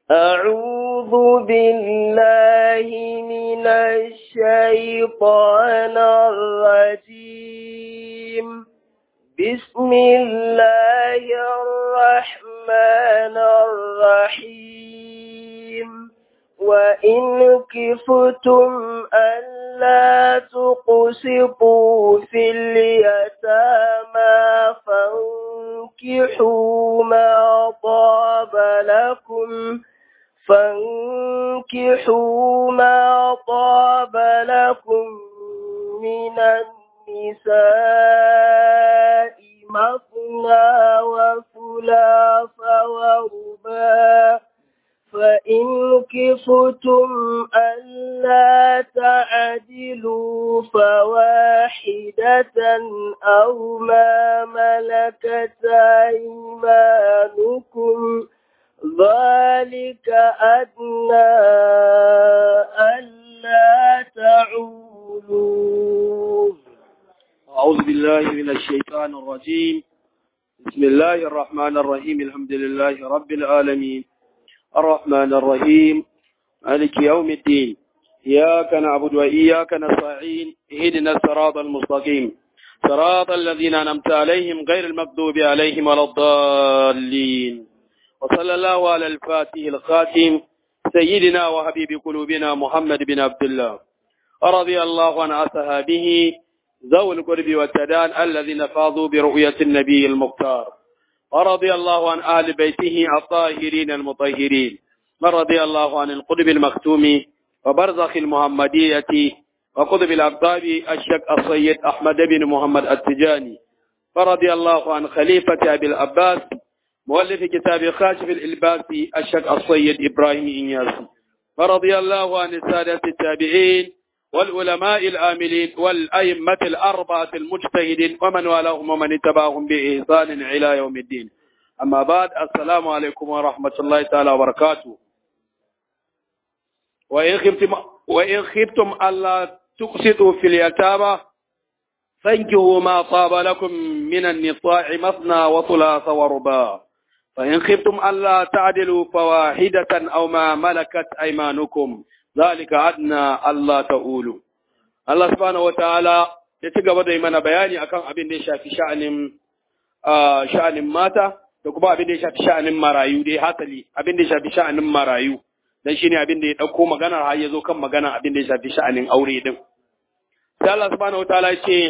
أعوذ بالله من الشيطان الرجيم بسم الله الرحمن الرحيم وإن كفتم ألا تقسطوا في اليتامى فانكحوا ما طاب لكم فانكحوا ما طاب لكم من النساء مثنى وثلاث ورباع فإن كفتم ألا تعدلوا فواحدة أو ما ملكت أيمانكم ذلك أدنى ألا تعولوا أعوذ بالله من الشيطان الرجيم بسم الله الرحمن الرحيم الحمد لله رب العالمين الرحمن الرحيم مالك يوم الدين إياك نعبد وإياك نستعين اهدنا الصراط المستقيم صراط الذين أنعمت عليهم غير المغضوب عليهم ولا الضالين وصلى الله على الفاتح الخاتم سيدنا وحبيب قلوبنا محمد بن عبد الله رضي الله عن أصحابه ذوي القرب والتدان الذين فاضوا برؤية النبي المختار ورضي الله عن آل بيته الطاهرين المطهرين ورضي الله عن القطب المختوم وبرزخ المحمدية وقطب الأقطاب الشيخ السيد أحمد بن محمد التجاني ورضي الله عن خليفة أبي العباس مؤلف كتاب خاشف الإلباس الشيخ السيد إبراهيم إنياس ورضي الله عن السادة التابعين والعلماء الآملين والأئمة الأربعة المجتهدين ومن والاهم ومن اتبعهم بإحسان إلى يوم الدين أما بعد السلام عليكم ورحمة الله تعالى وبركاته وإن خفتم وإن خفتم ألا تقسطوا في اليتامى فانكحوا ما طاب لكم من النساء مثنى وثلاث ورباع فإن خفتم ألا تعدلوا فواحدة أو ما ملكت أيمانكم ذلك أدنى ألا تقولوا الله سبحانه وتعالى ya ci gaba da yi mana bayani akan abin da ya shafi sha'anin sha'anin mata da kuma abin da ya shafi sha'anin marayu dai hasali abin da ya shafi sha'anin marayu dan shine abin da ya dauko magana har ya zo kan magana abin da ya shafi sha'anin aure din sai Allah subhanahu wataala ya ce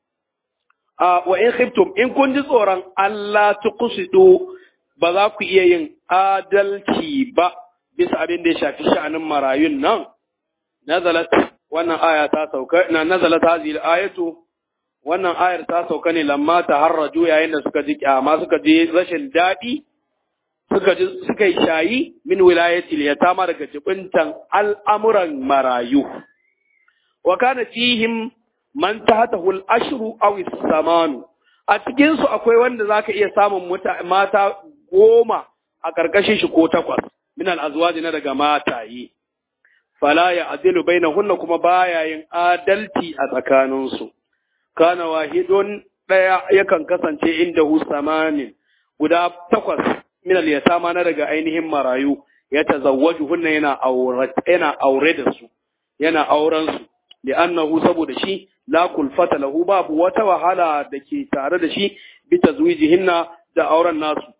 wa in khiftum in kun ji tsoron Allah tuqsidu ba za ku iya yin adalci ba bisa abin da ya shafi sha'anin marayun nan nazalat wannan aya ta sauka na nazalat hadhihi ayatu wannan ayar ta sauka ne lamma taharraju yayin da suka ji kyama suka ji rashin dadi suka ji suka yi shayi min wilayati yatama daga jibintan al'amuran marayu wa kana fihim man tahtahu al-ashru aw as-samanu a cikin su akwai wanda zaka iya samun mata goma a karkashin shi ko takwas min al-azwaji na daga mataye fala ya adilu bainahunna kuma baya yin adalci a tsakaninsu kana wahidun daya yakan kasance inda hu samanin guda takwas min al yatama na daga ainihin marayu ya tazawwaju hunna yana aure yana aure da su yana auren su li'annahu saboda shi la kulfata lahu babu wata wahala da ke tare da shi bi tazwijihinna da auren nasu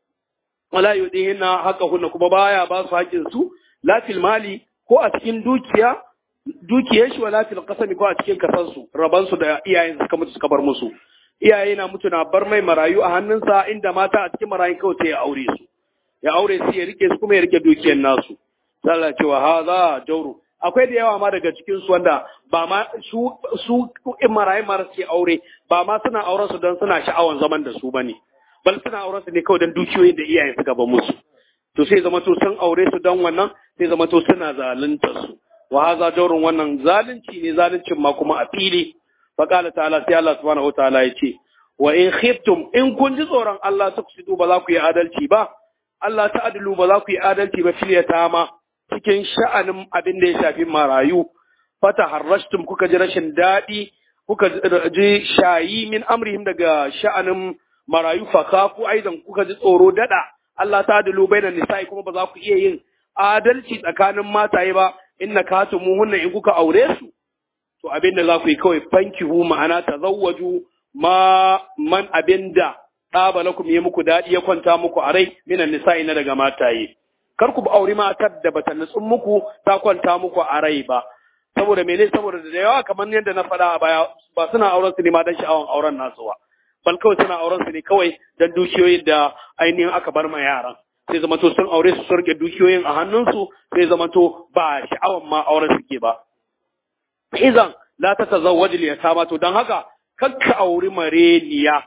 wala yudihinna haqqahunna kuma baya ba su haƙin su la fil mali ko a cikin dukiya dukiyar shi wala fil qasami ko a cikin kasan su raban su da iyayen suka mutu suka bar musu iyaye na mutu na bar mai marayu a hannunsa inda mata a cikin marayun kawai sai ya aure su ya aure su ya rike su kuma ya rike dukiyar nasu sallah cewa haza jauru akwai da yawa ma daga cikin su wanda ba ma su su in marayun mara suke aure ba ma suna auren su don suna sha'awan zaman da su bane bal suna auren su ne kawai don dukiyoyin da iyayen suka bar musu to sai zama to sun aure su don wannan sai zama to suna zalunta su wa haza jawrun wannan zalunci ne zaluncin ma kuma a fili fa qala ta'ala sai Allah subhanahu wataala ya ce wa in khiftum in kun ji tsoron Allah tuksidu ba za ku yi adalci ba Allah ta'adilu ba za ku yi adalci ba fil yatama cikin sha'anin abin da ya shafi marayu fata harrashtum kuka ji rashin daɗi kuka ji shayi min amrihim daga sha'anin marayu fa kafu aidan kuka ji tsoro dada Allah ta dalu bainan nisa'i kuma ba za ku iya yin adalci tsakanin mataye ba inna katumuhunna in kuka aure su to abin da za ku yi kawai fankihu ma'ana tazawwaju ma man abin da ɗaba lakum yi muku daɗi ya kwanta muku a rai minan nisa'i na daga mataye kar ku auri matar da bata nutsun muku ta kwanta muku a rai ba saboda mene saboda da yawa kamar yadda na faɗa a baya ba suna auren su ne ma dan sha'awan auren nasu ba bal kawai suna auren su ne kawai dan dukiyoyin da ainihin aka bar ma yaran sai zama to sun aure su sun rike dukiyoyin a hannunsu sai zama to ba sha'awan ma auren suke ba izan la ta tazawwaj li yatama to dan haka kakka auri mareniya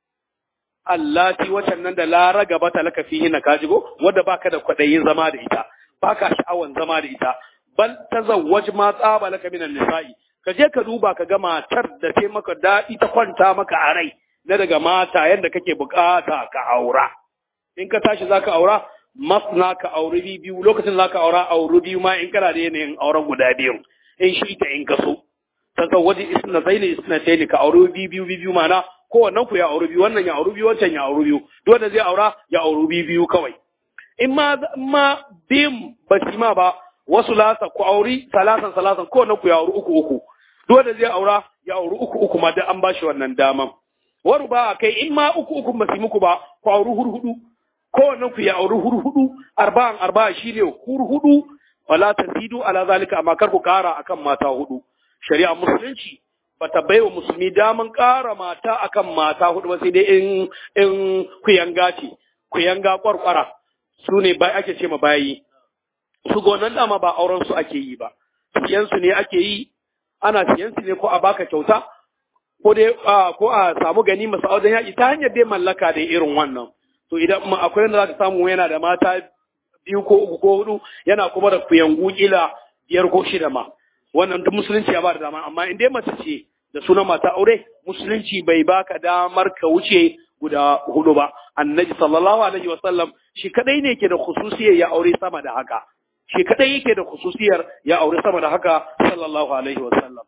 allati wacan nan da la ragaba ta laka fihi na kajigo wanda baka da kwadayin zama da ita baka sha'awan zama da ita bal tazawwaj ma tsaba laka minan nisa'i ka je ka duba ka ga matar da ta maka daɗi ta kwanta maka a rai na daga mata yadda kake bukata ka aura in ka tashi zaka aura masna ka auri biyu lokacin zaka aura auri biyu ma in kana da yanayin auren guda biyu in shi ta in kaso tazawwaji isnatayn isnatayn ka auri biyu biyu biyu mana kowannen ku ya auri biyu wannan ya auri biyu wancan ya auri biyu duk wanda zai aura ya auri biyu biyu kawai in ma ma bim basima ba wasu lasa ku auri salasan salasan kowannen ku ya auri uku uku duk wanda zai aura ya auri uku uku ma da an bashi wannan daman waru ba kai in ma uku uku ba su muku ba ku auri hurhudu kowannen ku ya auri hurhudu arba'an arba'a shine hurhudu wala tazidu ala zalika amma kar ku kara akan mata hudu shari'a musulunci bata baiwa musulmi daman kara mata akan mata hudu ba sai dai in in kuyanga ce kuyanga kwarkwara su ne bai ake ce ma bayi su gonan dama ba auren su ake yi ba siyan su ne ake yi ana siyan su ne ko a baka kyauta ko dai ko a samu gani masu auren yaƙi ta hanyar dai mallaka da irin wannan to idan akwai wanda zaka samu yana da mata biyu ko uku ko hudu yana kuma da kuyangu kila biyar ko shida ma wannan duk musulunci ya ba da dama amma in dai mace ce da sunan mata aure musulunci bai baka damar ka wuce guda hudu ba annabi sallallahu alaihi wasallam shi kadai ne ke da khususiyar ya aure sama da haka shi kadai yake da khususiyar ya aure sama da haka sallallahu alaihi wasallam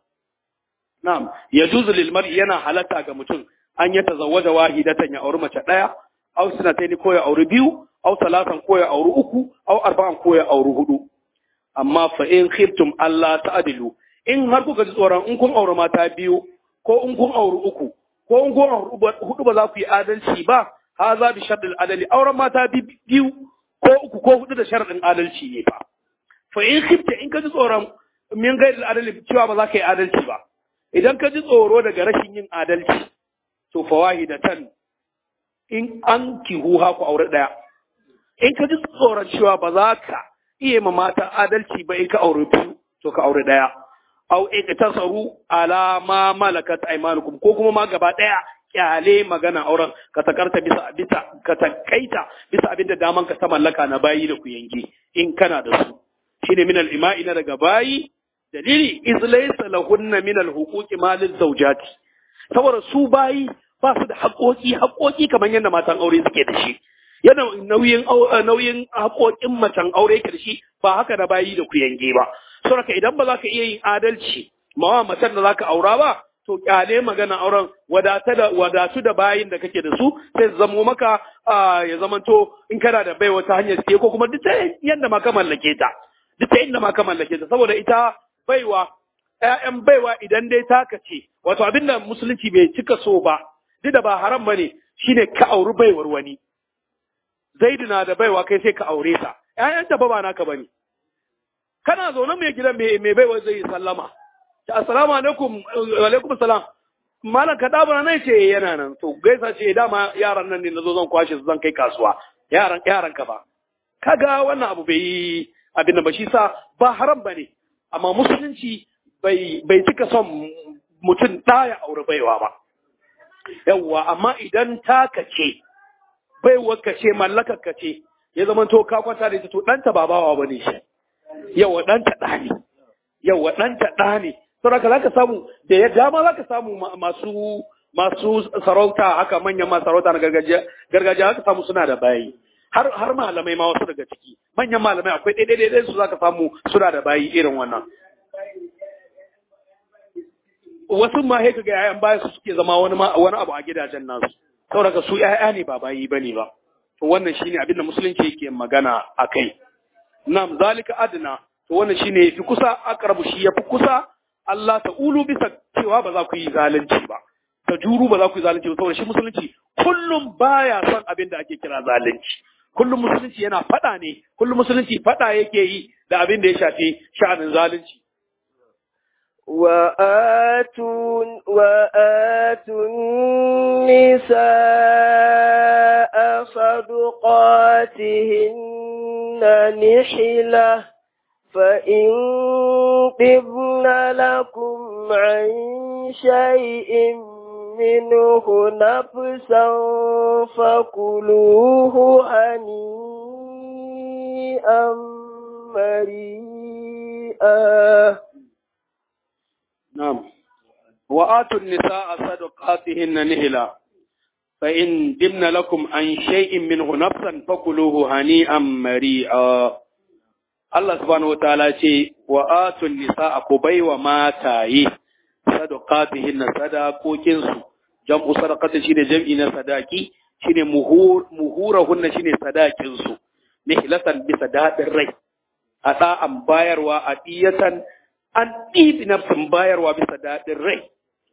na'am yajuzu lil mar'i yana halatta ga mutum an ya tazawwaja wahidatan ya auri mace daya aw sanataini ko ya auri biyu aw salatan ko ya auri uku aw arba'an ko ya auri hudu amma fa in khiftum Allah ta'dilu in har kuka ji tsoron in kun auri mata biyu ko in kun auri uku ko in kun auri hudu ba za ku yi adalci ba haza bi sharɗin adali auren mata biyu ko uku ko hudu da sharɗin adalci ne fa fa in khifta in ka ji tsoron min gairi adali cewa ba za ka yi adalci ba idan ka ji tsoro daga rashin yin adalci to fa wahidatan in an kihuha ku aure daya in ka ji tsoron cewa ba za ka iya ma mata adalci ba in ka aure biyu to ka aure daya aw iktasaru ala ma malakat aymanukum ko kuma ma gaba daya kyale magana auren ka takarta bisa bisa ka takaita bisa abinda daman ka ta mallaka na bayi da ku yange in kana da su shine min al-ima'i na daga bayi dalili iz laysa lahunna min al-huquqi ma lil-zawjati saboda su bayi ba su da haƙoƙi haƙoƙi kamar yadda matan aure suke da shi yana nauyin nauyin haƙoƙin macen aure yake da shi ba haka da bayi da ku yange ba saboda idan ba za ka iya yin adalci mawa macen da za ka aura ba to kyale magana auren wadata da wadatu da bayin da kake da su sai su zamo maka ya zamanto in kana da bai wata hanyar siye ko kuma duk ta yadda ma ka mallake ta duk ta yadda ma ka mallake ta saboda ita baiwa ƴaƴan baiwa idan dai taka ce wato abin da musulunci bai cika so ba duk da ba haram bane shine ka auri baiwar wani zaidu na da baiwa kai sai ka aure ta ƴaƴan ta ba ba naka bane kana zaune mai gidan mai baiwa zai sallama assalamu alaikum wa alaikum salam malam ka dabura nan ce yana nan to gaisa ce dama yaran nan ne nazo zan kwashe su zan kai kasuwa yaran yaran ka ba kaga wannan abu bai yi abin da ba shi sa ba haram bane amma musulunci bai bai cika son mutum ɗaya aure baiwa ba yawwa amma idan taka ce baiwa ka ce mallakar ka ce ya zama to ka kwanta da ita to ɗanta ba bawa bane shi yawa ɗanta ɗa ne yawa ɗanta ɗa ne saboda za ka samu da ya dama za ka samu masu masu sarauta haka manyan masu sarauta na gargajiya gargajiya haka samu suna da bayi har har malamai ma wasu daga ciki manyan malamai akwai ɗaya ɗaya ɗaya su za ka samu suna da bayi irin wannan wasu ma sai ga yayan bayan su suke zama wani wani abu a gidajen nasu saboda su ƴaƴa ne ba bayi bane ba to wannan shine abin da musulunci yake magana akai nam zalika adna to wannan shine yafi kusa aqrabu shi yafi kusa Allah ta'ulu bisa cewa ba za ku yi zalunci ba ta juru ba za ku yi zalunci ba saboda shi musulunci kullum baya son abin da ake kira zalunci kullum musulunci yana fada ne kullum musulunci fada yake yi da abin da ya shafi sha'anin zalunci وآتوا وآتوا النساء صدقاتهن نحلة فإن طبن لكم عن شيء منه نفسا فكلوه هنيئا مريئا نعم وآتوا النساء صدقاتهن نهلا فإن دمن لكم عن شيء منه نفسا فكلوه هنيئا مريئا Allah subhanahu wataala ce wa atun nisa ku baiwa mataye sadaqatihinna sadaqokinsu jam'u sadaqati shine jam'i na sadaki shine muhur muhurahunna shine sadakin su nihlatan bisa dadin rai a da'an bayarwa a diyatan an ɗibi nafsin bayarwa bisa daɗin rai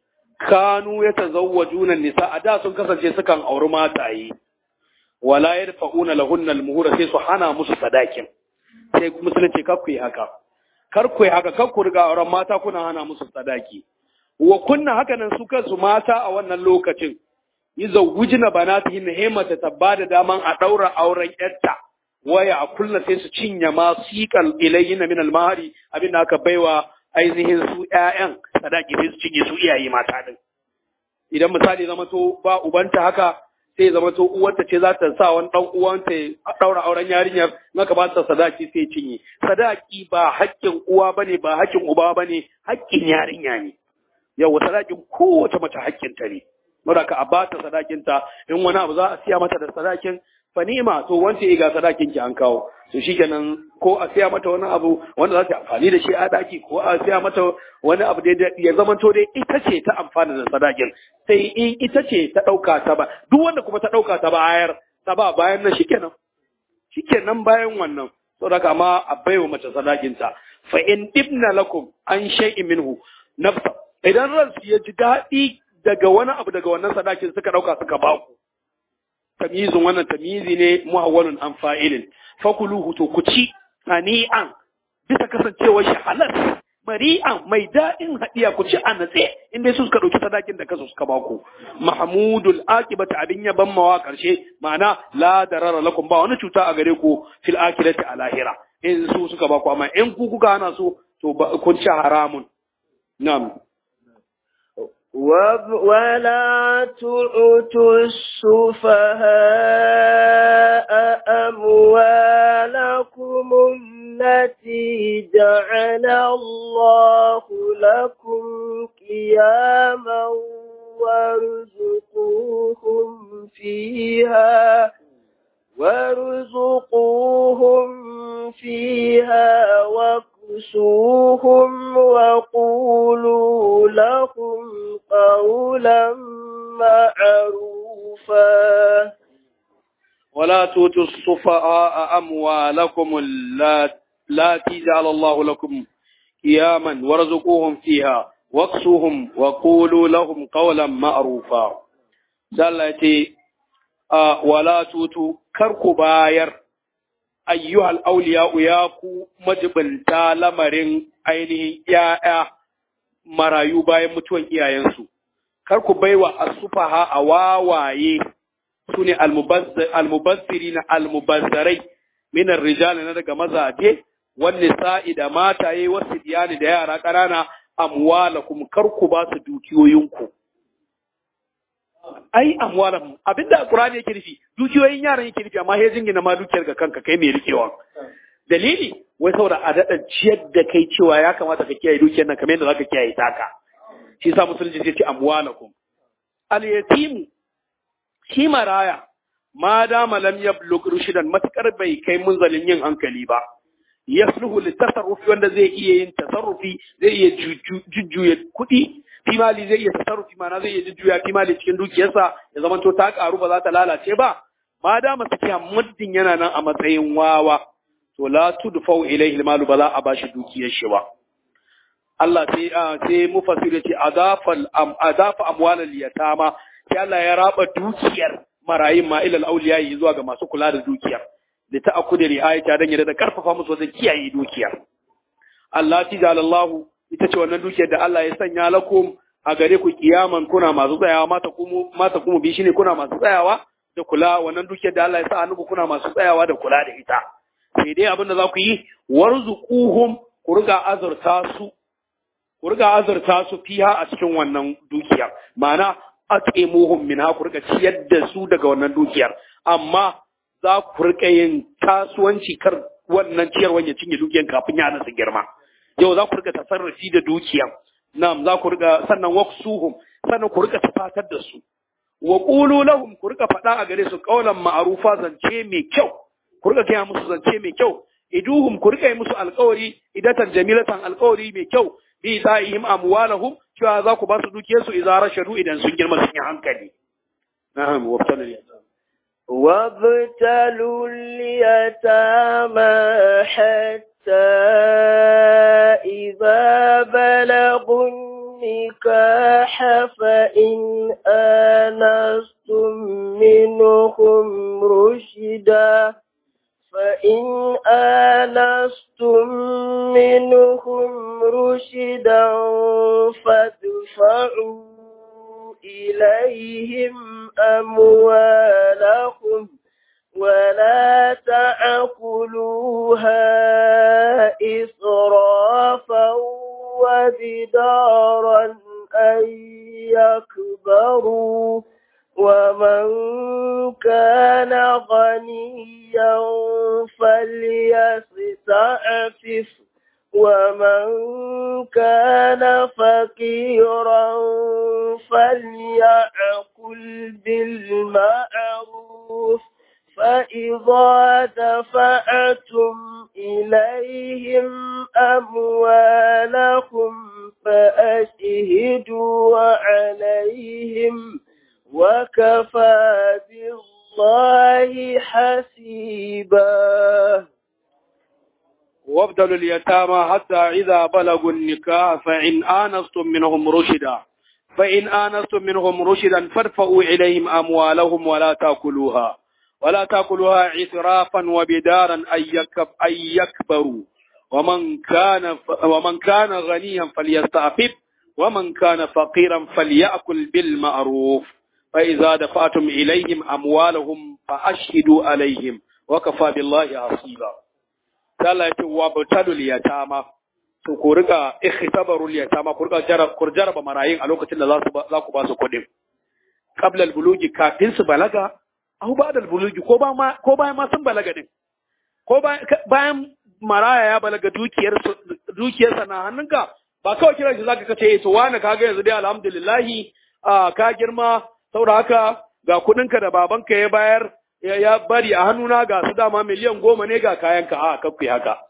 kanu ya tazawwajuna nisa a da sun kasance sukan auri mataye wala yadfa'una lahunna almuhura sai su hana musu sadakin sai musulunci kar ku yi haka kar ku yi haka kar ku riga auren mata kuna hana musu sadaki wa kunna haka nan su kansu mata a wannan lokacin yuzawwijna banatihin himata tabba da daman a daura auren yarta waya a kulla sai su cinye ma siqal ilayhin min al-mahari abin da aka baiwa ainihin su ƴaƴan sadaki sai su cinye su iyaye mata din idan misali zama to ba ubanta haka sai zama to uwarta ce za ta sa wani dan uwanta ya daura auren yarinyar naka ba ta sadaki sai cinye sadaki ba haƙƙin uwa bane ba haƙƙin uba bane haƙƙin yarinya ne yawa sadakin kowace mace haƙƙinta ne saboda ka a ba ta sadakinta in wani abu za a siya mata da sadakin fanima to wance ga sadakin ki an kawo to shikenan ko a siya mata wani abu wanda za ta amfani da shi a daki ko a siya mata wani abu da ya zama to dai ita ce ta amfana da sadakin sai in ita ce ta dauka ta ba duk wanda kuma ta dauka ta bayar ta ba bayan nan shikenan shikenan bayan wannan saboda kama a baiwa mace sadakin ta fa in ibna lakum an shay'in minhu nafsa idan ransu ya ji daɗi daga wani abu daga wannan sadakin suka dauka suka ba ku tamyizun wannan tamyizi ne muhawwalun an fa'ilin fakuluhu to ku ci hani'an bisa kasancewar shi halal mari'an mai daɗin haɗiya ku ci a natse inda su suka ɗauki sadakin da kasu suka baku mahmudul akibata abin ya ban mawa ƙarshe ma'ana la darara lakum ba wani cuta a gare ku fil akirati a lahira in su suka baku amma in ku kuka hana su to kun ci haramun na'am ولا تؤتوا السفهاء أموالكم التي جعل الله لكم قياما وارزقوهم فيها وارزقوهم فيها واكسوهم وقولوا لهم قولا معروفا ولا تؤتوا السفهاء أموالكم التي جعل الله لكم قياما وارزقوهم فيها واكسوهم وقولوا لهم قولا معروفا دلتي ولا تؤتوا كركو باير ayyuhal auliya ya ku majibinta lamarin ainihin ‘ya'ya marayu bayan mutuwan iyayensu, kar ku baiwa asufaha a wawaye su ne almubazziri na almubazzarai minar rijali na daga mazaje, wani sa'i da mataye wasu diyani da yara ƙanana amwala kuma kar ku ba su dukiyoyinku. ai amwalan abinda alqur'ani yake nufi dukiyoyin yaran yake nufi amma sai jingina ma dukiyar ga kanka kai mai rikewa dalili wai saboda a dada ciyar da kai cewa ya kamata ka kiyaye dukiyar nan kamar yadda zaka kiyaye taka shi yasa musulunci sai ce amwalakum al yatim shi maraya ma dama lam yablugh rushdan matakar bai kai munzalin yin hankali ba yasluhu litasarrufi wanda zai iya yin tasarrufi zai iya jujjuya kuɗi fimali zai iya tasarrufi mana zai iya jujjuya fimali cikin dukiyarsa ya zama to ta karu ba za ta lalace ba ma da masu kiya muddin yana nan a matsayin wawa to la tudfau ilayhi almalu bala a bashi dukiyar shi ba Allah sai sai mufassir ya ce adafal am adafa amwalal yatama sai Allah ya raba dukiyar marayin ma ilal awliya zuwa ga masu kula da dukiyar da ta akudi riayata dan ya da karfafa musu wajen kiyaye dukiyar Allah ti jalallahu ita ce wannan dukiyar da Allah ya sanya lakum a gare ku kiyaman kuna masu tsayawa mata kuma mata kuma bi shine kuna masu tsayawa da kula wannan dukiyar da Allah ya sa hannu kuna masu tsayawa da kula da ita sai dai abin da za ku yi warzuquhum ku riga azurta su ku riga azurta su fiha a cikin wannan dukiyar ma'ana at'imuhum minha ku riga ciyar da su daga wannan dukiyar amma za ku riga yin kasuwanci kar wannan ciyarwan ya cinye dukiyar kafin ya nasa girma yau za ku riga tasarrufi da dukiyar Na'am za ku riga sannan waqsuhum sannan ku riga tafatar da su. Wa qulu lahum ku riga faɗa a gare su qaulan ma'rufa zance mai kyau. Ku riga kai musu zance mai kyau. Iduhum ku riga yi musu alƙawari idatan jamilatan alƙawari mai kyau. Bi sa'ihim amwalahum cewa za ku ba su dukiyar su idza rashadu idan sun girma sun yi hankali. Na'am wa وابتلوا اليتامى حتى إذا بلغوا النكاح فإن آنستم منهم رشدا فإن آنستم منهم رشدا فادفعوا إليهم أموالهم ولا تأكلوها إسرافا وبدارا أن يكبروا ومن كان غنيا فليستعفف ومن كان فقيرا فليأكل بالمعروف فإذا دفعتم إليهم أموالهم فأشهدوا عليهم وكفى بالله حسيبا وابدلوا اليتامى حتى إذا بلغوا النكاح فإن آنستم منهم رشدا فإن آنستم منهم رشدا فارفعوا إليهم أموالهم ولا تأكلوها ولا تأكلوها إسرافا وبدارا أن يكب أن يكبروا ومن كان ومن كان غنيا فليستعفف ومن كان فقيرا فليأكل بالمعروف فإذا دفعتم إليهم أموالهم فأشهدوا عليهم وكفى بالله حسيبا Allah ya ce wa batalul yatama to ku riga ikhtabarul yatama ku riga jarab ku jaraba marayin a lokacin da za su za ku ba su kuɗin qabla al bulugi kafin su balaga aw ba'da al bulugi ko ba ma ko bayan ma sun balaga din ko bayan maraya ya balaga dukiyar dukiyar sa na hannunka ba kawai kiran shi zaka kace eh to wani kaga yanzu dai alhamdulillah ka girma saboda haka ga kuɗinka da babanka ya bayar ya bari a hannuna ga su dama miliyan goma ne ga kayanka a kakku haka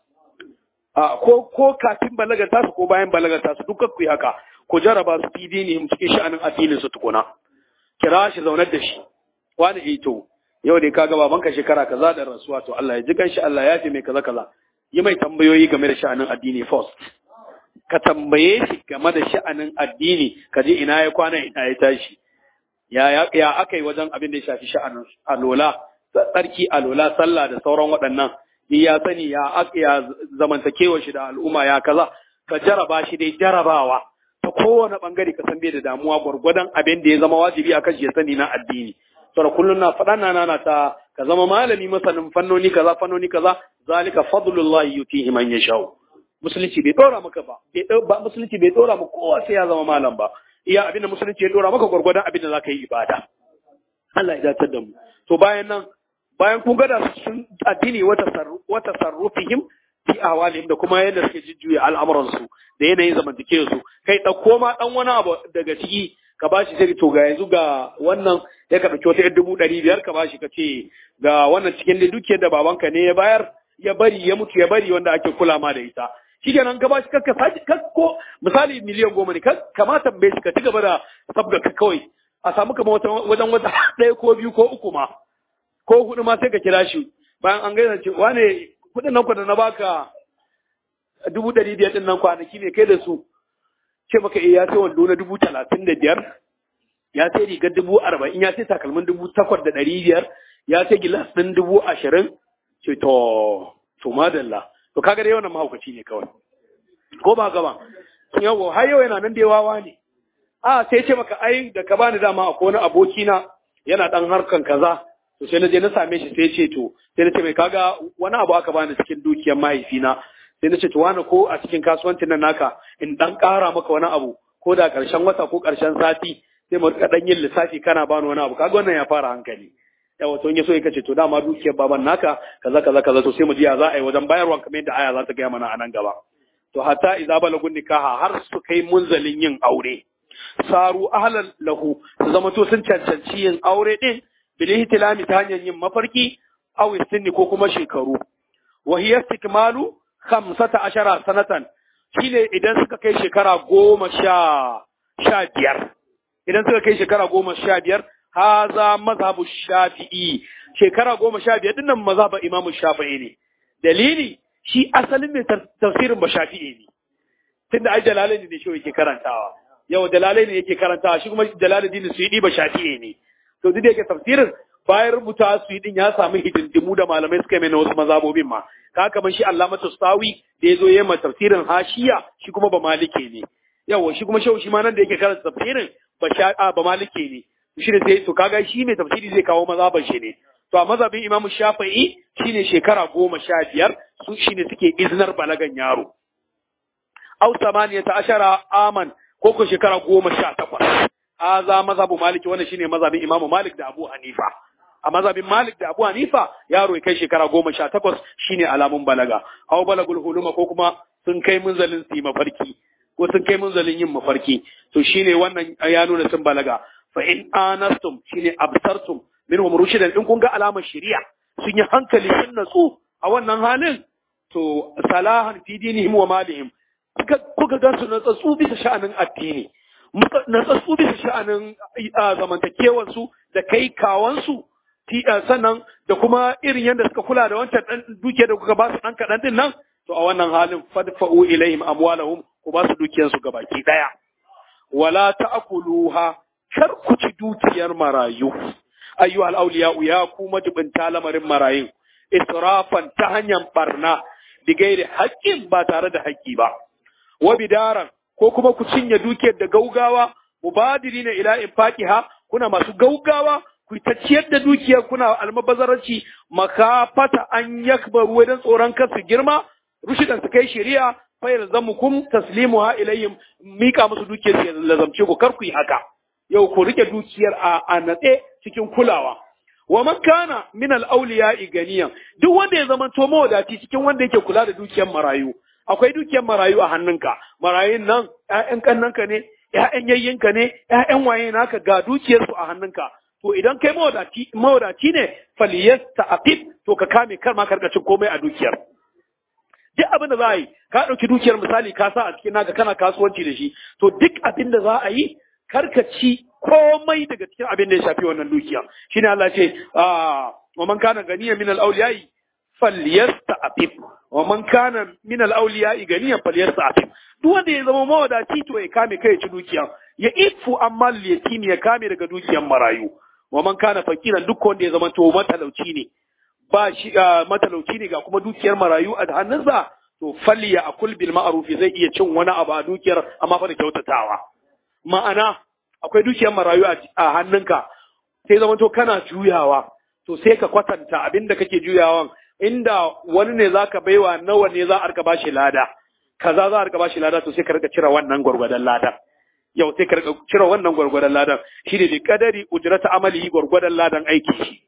a ko ko kafin balagar tasu ko bayan balagar tasu duk kakku haka ku jaraba su fi dini cikin sha'anin addinin su tukuna kira shi zaunar da shi wani eh to yau dai kaga babanka shekara kaza da rasuwa to Allah ya ji kanshi Allah ya fi mai kaza kaza yi mai tambayoyi game da sha'anin addini first ka tambaye shi game da sha'anin addini ka je ina ya kwana ina ya tashi ya ya, ya aka yi wajen abin da ya shafi sha'anin alola tsarki alola sallah da sauran waɗannan in ya sani ya ya zamantakewa shi da al'umma ya kaza ka jaraba shi dai jarabawa ta kowane bangare ka san bai da damuwa gwargwadon abin da ya zama wajibi akan shi ya sani na addini saboda kullum na faɗa na nana ta ka zama malami masanin fannoni kaza fannoni kaza zalika fadlullahi yutihi man yashau musulunci bai dora maka ba ba musulunci bai dora maka kowa sai ya zama malam ba iya abin da musulunci ya dora maka gwargwadon abin da zaka yi ibada Allah ya dace da mu to bayan nan bayan kun gada sun addini wata sarrufihim fi ahwalihim da kuma yadda suke jujjuya al'amuransu da yanayin zamantakewar su kai ɗauko ma ɗan wani abu daga ciki ka bashi sai to ga yanzu ga wannan ya ka ɗauki wata yar dubu ɗari biyar ka bashi ka ce ga wannan cikin da dukiyar da babanka ne ya bayar ya bari ya mutu ya bari wanda ake kula ma da ita shi kenan ka bashi ka saki ko misali miliyan goma ne kamata bai shi ka ci gaba da sabga ka kawai a samu kamar wajen wata ɗaya ko biyu ko uku ma ko hudu ma sai ka kira shi bayan an gaisa ce wane kuɗin nan da na baka dubu ɗari biyar ɗin nan kwanaki ne kai da su ce maka eh ya sai wando na dubu talatin da biyar ya sai rigar dubu arba'in ya sai takalmin dubu takwas da ɗari biyar ya sai gilas ɗin dubu ashirin ce to to madalla to kaga dai wannan mahaukaci ne kawai ko ba gaba yawo har yau yana nan da wawa ne a sai ce maka ai da ka bani dama akwai wani aboki na yana dan harkan kaza to sai na je na same shi sai ce to sai na ce mai kaga wani abu aka bani cikin dukiyar mahaifina sai na ce to wani ko a cikin kasuwancin nan naka in dan ƙara maka wani abu ko da ƙarshen wata ko ƙarshen sati sai mu rika dan yin lissafi kana bani wani abu kaga wannan ya fara hankali yawa to in ya so ya kace to dama dukiyar baban naka kaza kaza kaza to sai mu ji ya za a yi wajen bayarwa kamar yadda aya za ta gaya mana a nan gaba to hatta idza balagun nikaha har su kai munzalin yin aure saru ahlan lahu su zama to sun cancanci yin aure din bil ihtilami ta hanyar yin mafarki aw istinni ko kuma shekaru wa hiya istikmalu 15 sanatan shine idan suka kai shekara goma sha sha biyar idan suka kai shekara goma sha biyar haza mazhabu shafi'i shekara goma sha biyar dinnan mazhabu imamu shafi'i ne dalili shi asalin mai tafsirin ba shafi'i ne tunda ai jalalaini ne shi yake karantawa yau dalalaini yake karantawa shi kuma jalalaini su yi ba shafi'i ne to duk da yake tafsirin bayan rubuta su yi din ya samu hidindimu da malamai suka mai na wasu mazhabobin ma ka kamar shi Allamatu Sawi da yazo yayin tafsirin hashiya shi kuma ba malike ne yawa shi kuma shehu shi ma nan da yake karanta tafsirin ba sha ba malike ne shi ne sai to kaga shi mai tafsiri zai kawo mazhaban shi ne to a mazhabin Imam Shafi'i shine shekara goma sha biyar su shine suke iznar balagan yaro aw samaniyata ashara aman ko ko shekara goma sha takwas haza mazhabu maliki wannan shine mazhabin Imam Malik da Abu Hanifa a mazhabin Malik da Abu Hanifa yaro ya kai shekara goma sha takwas shine alamun balaga aw balagul huluma ko kuma sun kai munzalin su yi mafarki ko sun kai munzalin yin mafarki to shine wannan ya nuna sun balaga fa in anastum shine absartum minhum rushidan in kun ga alamar shari'a sun yi hankali sun natsu a wannan halin to salahan fi dinihim wa malihim kuka ga su natsatsu bisa sha'anin addini natsatsu bisa sha'anin zamantakewar su da kai kawansu sannan da kuma irin yadda suka kula da wancan dan duke da kuka ba su dan kaɗan din nan to a wannan halin fadfa'u ilaihim amwalahum ku ba su dukiyar su gabaki daya wala ta'kuluha kar ku ci dukiyar marayu ayyu al-awliya ya ku majibinta lamarin marayun israfan ta hanyar barna digairi haƙƙin ba tare da haƙƙi ba wa bidaran ko kuma ku cinye dukiyar da gaugawa mubadirina ila infaqiha kuna masu gaugawa ku ta ciyar da dukiyar kuna almabazarci makafata an yakbaru wajen tsoron kasu girma rushidan su kai shari'a fa yalzamukum taslimuha ilayhim mika musu dukiyar su lazamce ku kar ku yi haka yau ku rike dukiyar a a natse cikin kulawa wa man kana min al awliya'i ganiyan duk wanda ya zama to mawadaci cikin wanda yake kula da dukiyar marayu akwai dukiyar marayu a hannunka marayun nan ƴaƴan kannanka ne ƴaƴan yayyinka ne ƴaƴan waye naka ga dukiyar su a hannunka to idan kai mawadaci mawadaci ne faliyasta aqib to ka kame kar ma karkacin komai a dukiyar duk abin da za a yi ka ɗauki dukiyar misali ka sa a cikin naka kana kasuwanci da shi to duk abin da za a yi karka ci komai daga cikin abin da ya shafi wannan dukiya shine Allah ce wa man kana ganiya min al-awliyai falyasta'fif wa man kana min al-awliyai ganiya falyasta'fif duk wanda ya zama mawadaci to ya kame kai ya ci dukiya ya ifu amma yatim ya kame daga dukiyar marayu wa man kana fakiran duk wanda ya zama to matalauci ne ba shi matalauci ne ga kuma dukiyar marayu a hannunsa to falya akul bil ma'ruf zai iya cin wani abu a dukiyar amma fa da kyautatawa ma'ana akwai dukiyar marayu a hannunka sai zama to kana juyawa to sai ka kwatanta abinda kake juyawan inda wani ne zaka baiwa nawa ne za a rika bashi lada kaza za a rika bashi lada to sai ka rika cire wannan gwargwadon ladan yau sai ka rika cire wannan gwargwadon ladan shi ne da kadari ujrata amali gwargwadon ladan aiki shi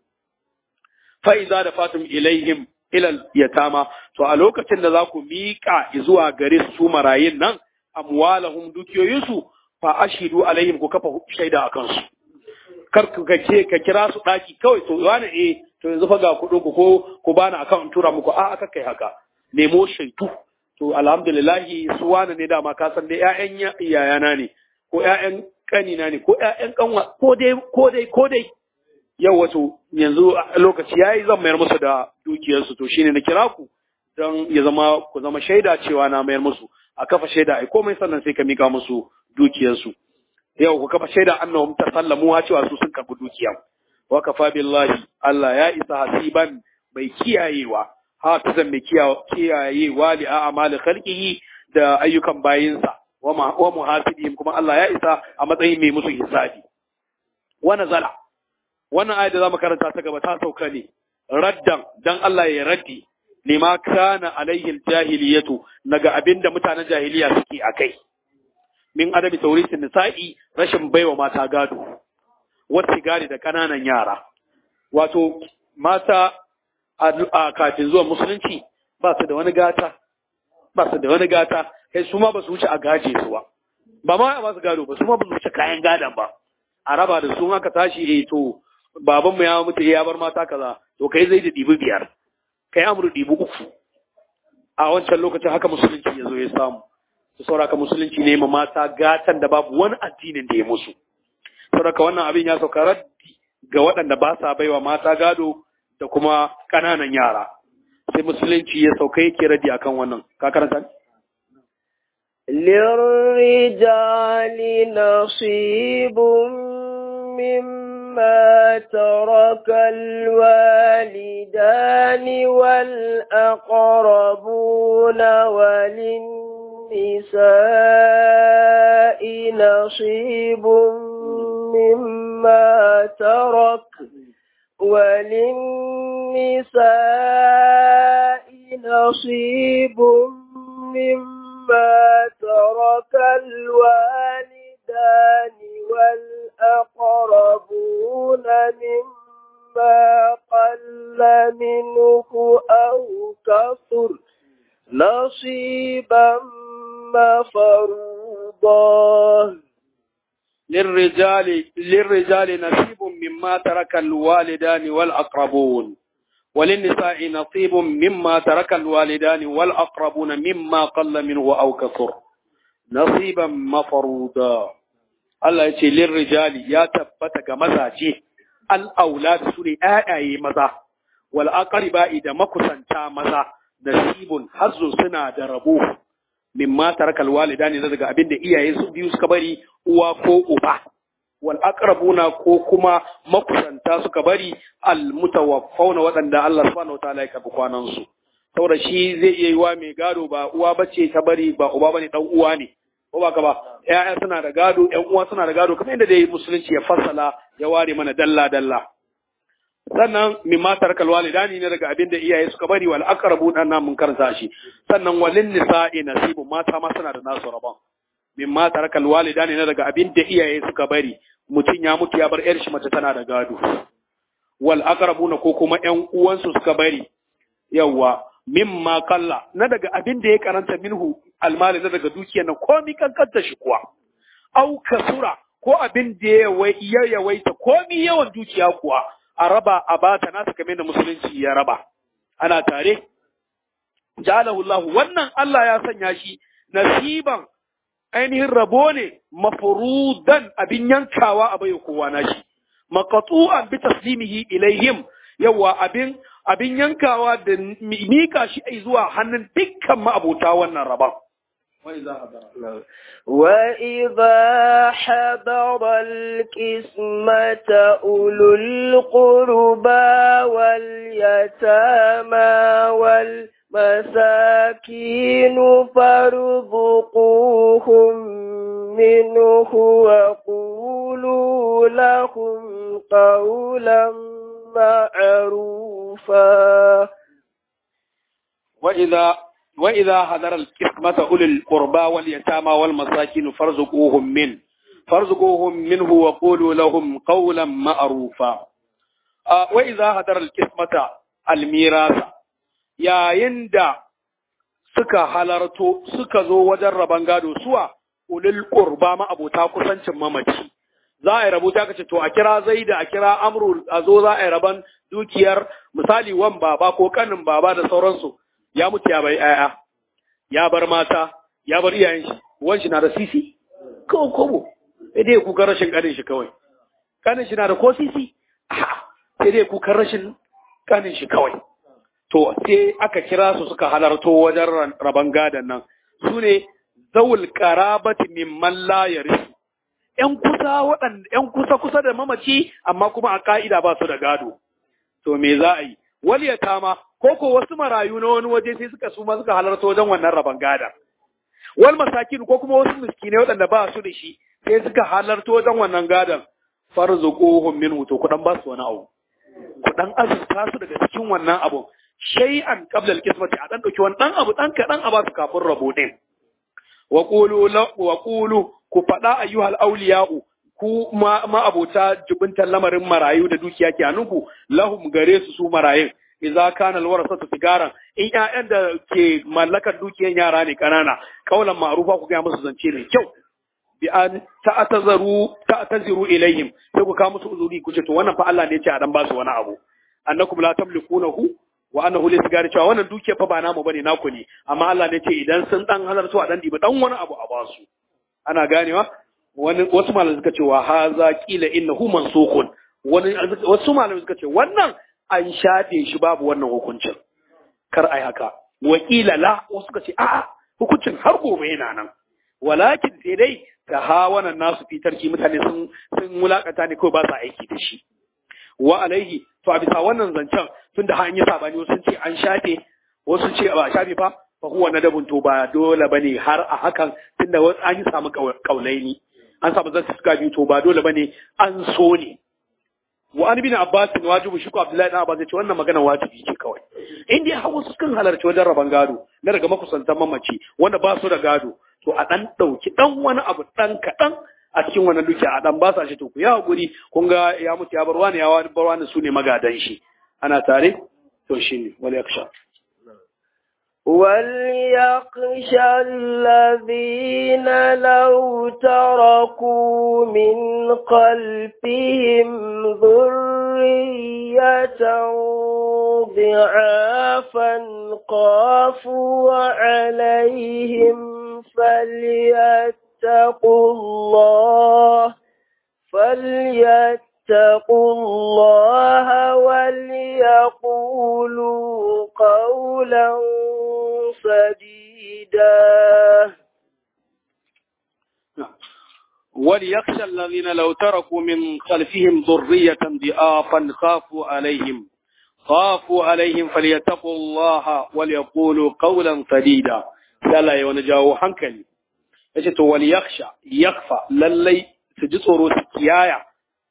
fa iza da fatum ilaihim ilal yatama to a lokacin da za ku miƙa zuwa gare su marayin nan amwalahum dukiyoyinsu fa ashidu alaihim ku kafa shaida akan su kar ku ce ka kira su daki kawai to wani eh to yanzu fa ga kuɗin ku ko ku bani akan tura muku a aka kai haka nemo shaidu to alhamdulillah su wani ne dama ka san dai ƴaƴan iyayana ne ko ƴaƴan kanina ne ko ƴaƴan kanwa ko dai ko dai ko dai yau wato yanzu lokaci yayi zan mayar musu da dukiyarsu to shine na kira ku don ya zama ku zama shaida cewa na mayar musu a kafa shaida ai komai sannan sai ka mika musu dukiyarsu yau ku kafa shaida annahum tasallamu cewa su sun karbi dukiya wa kafa billahi Allah ya isa hasiban mai kiyayewa hafizan mai kiyayewa li a'mali khalqihi da ayyukan bayinsa wa muhasibihim kuma Allah ya isa a matsayin mai musu hisabi wa nazala wannan ayat da zamu karanta ta gaba ta sauka ne raddan dan Allah ya raddi lima kana alaihi jahiliyatu naga abinda mutanen jahiliya suke akai min adabi taurisin nisa'i rashin baiwa mata gado wata gari da kananan yara wato mata a kafin zuwa musulunci ba su da wani gata ba su da wani gata kai su ma ba su wuce a gaje su ba ba ma a ba su gado ba su ma ba su wuce kayan gadon ba a raba da su aka tashi eh to baban mu ya mutu ya bar mata kaza to kai zai da dibi biyar kai amru dibi uku a wancan lokacin haka musulunci ya zo ya samu su sauraka musulunci ne ma mata gatan da babu wani addinin da ya musu sauraka wannan abin ya sauka raddi ga waɗanda ba sa baiwa mata gado da kuma ƙananan yara sai musulunci ya sauka yake raddi akan wannan ka karanta للرجال نصيب مما ترك الوالدان والأقربون وللنساء نصيب مما ترك وللنساء نصيب مما ترك الوالدان والأقربون مما قل منه أو كثر نصيبا مفروضا للرجال للرجال نصيب مما ترك الوالدان والأقربون وللنساء نصيب مما ترك الوالدان والأقربون مما قل منه أو كثر نصيبا مفروضا Allah ya ce lirrijali ya tabbata ga mazaje al'aulad su ne ‘ya'yaye maza, wal aqriba'i da makusanta maza, nasibun hazzu suna da rabo, min ma tarakal walidani daga abin da iyaye su biyu suka bari uwa ko uba. Wal aqrabuna ko kuma makusanta suka bari al mutawaffauna waɗanda Allah subhanahu wa ta'ala ya karɓi kwanan su. Saboda shi zai iya yi wa mai gado ba uwa bace ta bari ba uba bane dan uwa ne. ko ba ka ba ƴaƴa suna da gado ƴan uwa suna da gado kamar yadda dai musulunci ya fassala ya ware mana dalla dalla sannan min ma tarakal walidani ne daga abin da iyaye suka bari wal aqrabu dan nan mun karanta shi sannan walin nisa'i nasibu mata ma suna da nasu rabon min ma tarakal walidani ne daga abin da iyaye suka bari mutum ya mutu ya bar yar shi mace tana da gado wal aqrabuna ko kuma ƴan uwansu suka bari yawa mimma kalla na daga abin da ya karanta minhu almali na daga dukiyar nan komi kankanta shi kuwa au kasura ko abin da ya yawaita komi yawan dukiya kuwa a raba a bata nasa kamar da musulunci ya raba ana tare ja'alahu Allah wannan Allah ya sanya shi nasiban ainihin rabo ne mafrudan abin yankawa a bai kowa nashi maqtu'an bi taslimihi ilaihim yawa abin abin yankawa da mika shi ai zuwa hannun dukkan ma'abota wannan rabon. وإذا حضر القسمة أولو القربى واليتامى والمساكين فارزقوهم منه وقولوا لهم قولا معروفا وإذا وإذا حضر القسمة أولي القربى واليتامى والمساكين فارزقوهم من فارزقوهم منه وقولوا لهم قولا معروفا آه وإذا حضر القسمة الميراث يا يندا suka halarto suka zo wajen rabon gado suwa ulil qurba ma abota kusancin mamaci za a yi rabu ta kace to a kira zaida a kira amru a zo za a yi raban dukiyar misali wan baba ko kanin baba da sauransu ya mutu ya bai aya ya bar mata ya bar iyayen shi wan shi na da sisi ko kobo sai dai kuka rashin kanin shi kawai kanin shi na da ko sisi sai dai kuka rashin kanin shi kawai to sai aka kira su suka halarto wajen raban gadon nan su ne zawul qarabati mimman la yarisu ‘yan kusa waɗanda ‘yan kusa kusa da mamaci amma kuma a ka'ida ba su da gado to me za a yi wal yatama ko ko wasu marayu na wani waje sai suka suma suka halarta wajen wannan raban gada wal masakin ko kuma wasu miskinai waɗanda ba su da shi sai suka halarta wajen wannan gadan farzuquhum minhu to kudan ba su wani abu kudan azurta su daga cikin wannan abu shay'an qabla al-qismati a dan dauki wani dan abu dan kadan a ba su kafin rabo din wa qulu wa qulu ku fada ayyuhal awliya'u ku ma, ma abota jibintar lamarin marayu da dukiya ke hannunku lahum gare su su marayun idza kana alwarasatu sigaran in ƴaƴan da ke mallakar dukiyan yara ne kanana kaulan ma'rufa ku ga musu zance mai kyau bi an ta'tazaru ta'taziru ilayhim sai ku kawo musu uzuri ku ce to wannan fa Allah ne ya ce a dan ba su wani abu annakum la tamlikunahu wa annahu li sigari cewa wannan dukiya fa ba namu bane naku ne amma Allah ne ce idan sun dan halarta a dan diba dan wani abu a ba su ana ganewa wani wasu malamai suka ce wa haza qila innahu mansukun wani wasu malamai suka ce wannan an shafe shi babu wannan hukuncin kar ai haka wakila la wasu suka ce a'a hukuncin har gobe yana nan walakin sai dai ta hawanan nasu fitarki mutane sun sun mulakata ne kawai ba sa aiki da shi wa alaihi to a bisa wannan zancen tun da an yi sabani wasu sun ce an shafe wasu sun ce ba a shafe fa fa huwa nadabun to ba dole bane har a hakan tunda an yi samu kaulaini an samu zan suka biyu to ba dole bane an so ne wa an bin abbas wajibu shi ko abdullahi dan abbas ya ce wannan magana wajibi ce kawai in dai hawa su kan halarci wajen raban gado na daga makusantan mamaci wanda ba su da gado to a dan dauki dan wani abu dan kadan a cikin wannan dukiya a dan ba sa shi to ku ya hakuri kun ga ya mutu ya bar wani ya bar wani su ne magadan shi ana tare to shine wal yaksha وليخشى الذين لو تركوا من خلفهم ذرية ضعافا خافوا عليهم فليتقوا الله فليتقوا الله وليقولوا قولا سديدا وليخشى الذين لو تركوا من خلفهم ذرية ضعافا خافوا عليهم خافوا عليهم فليتقوا الله وليقولوا قولا سديدا لا يونجاو hankali yace to wal yakhsha yakfa lallai su ji tsoro su kiyaya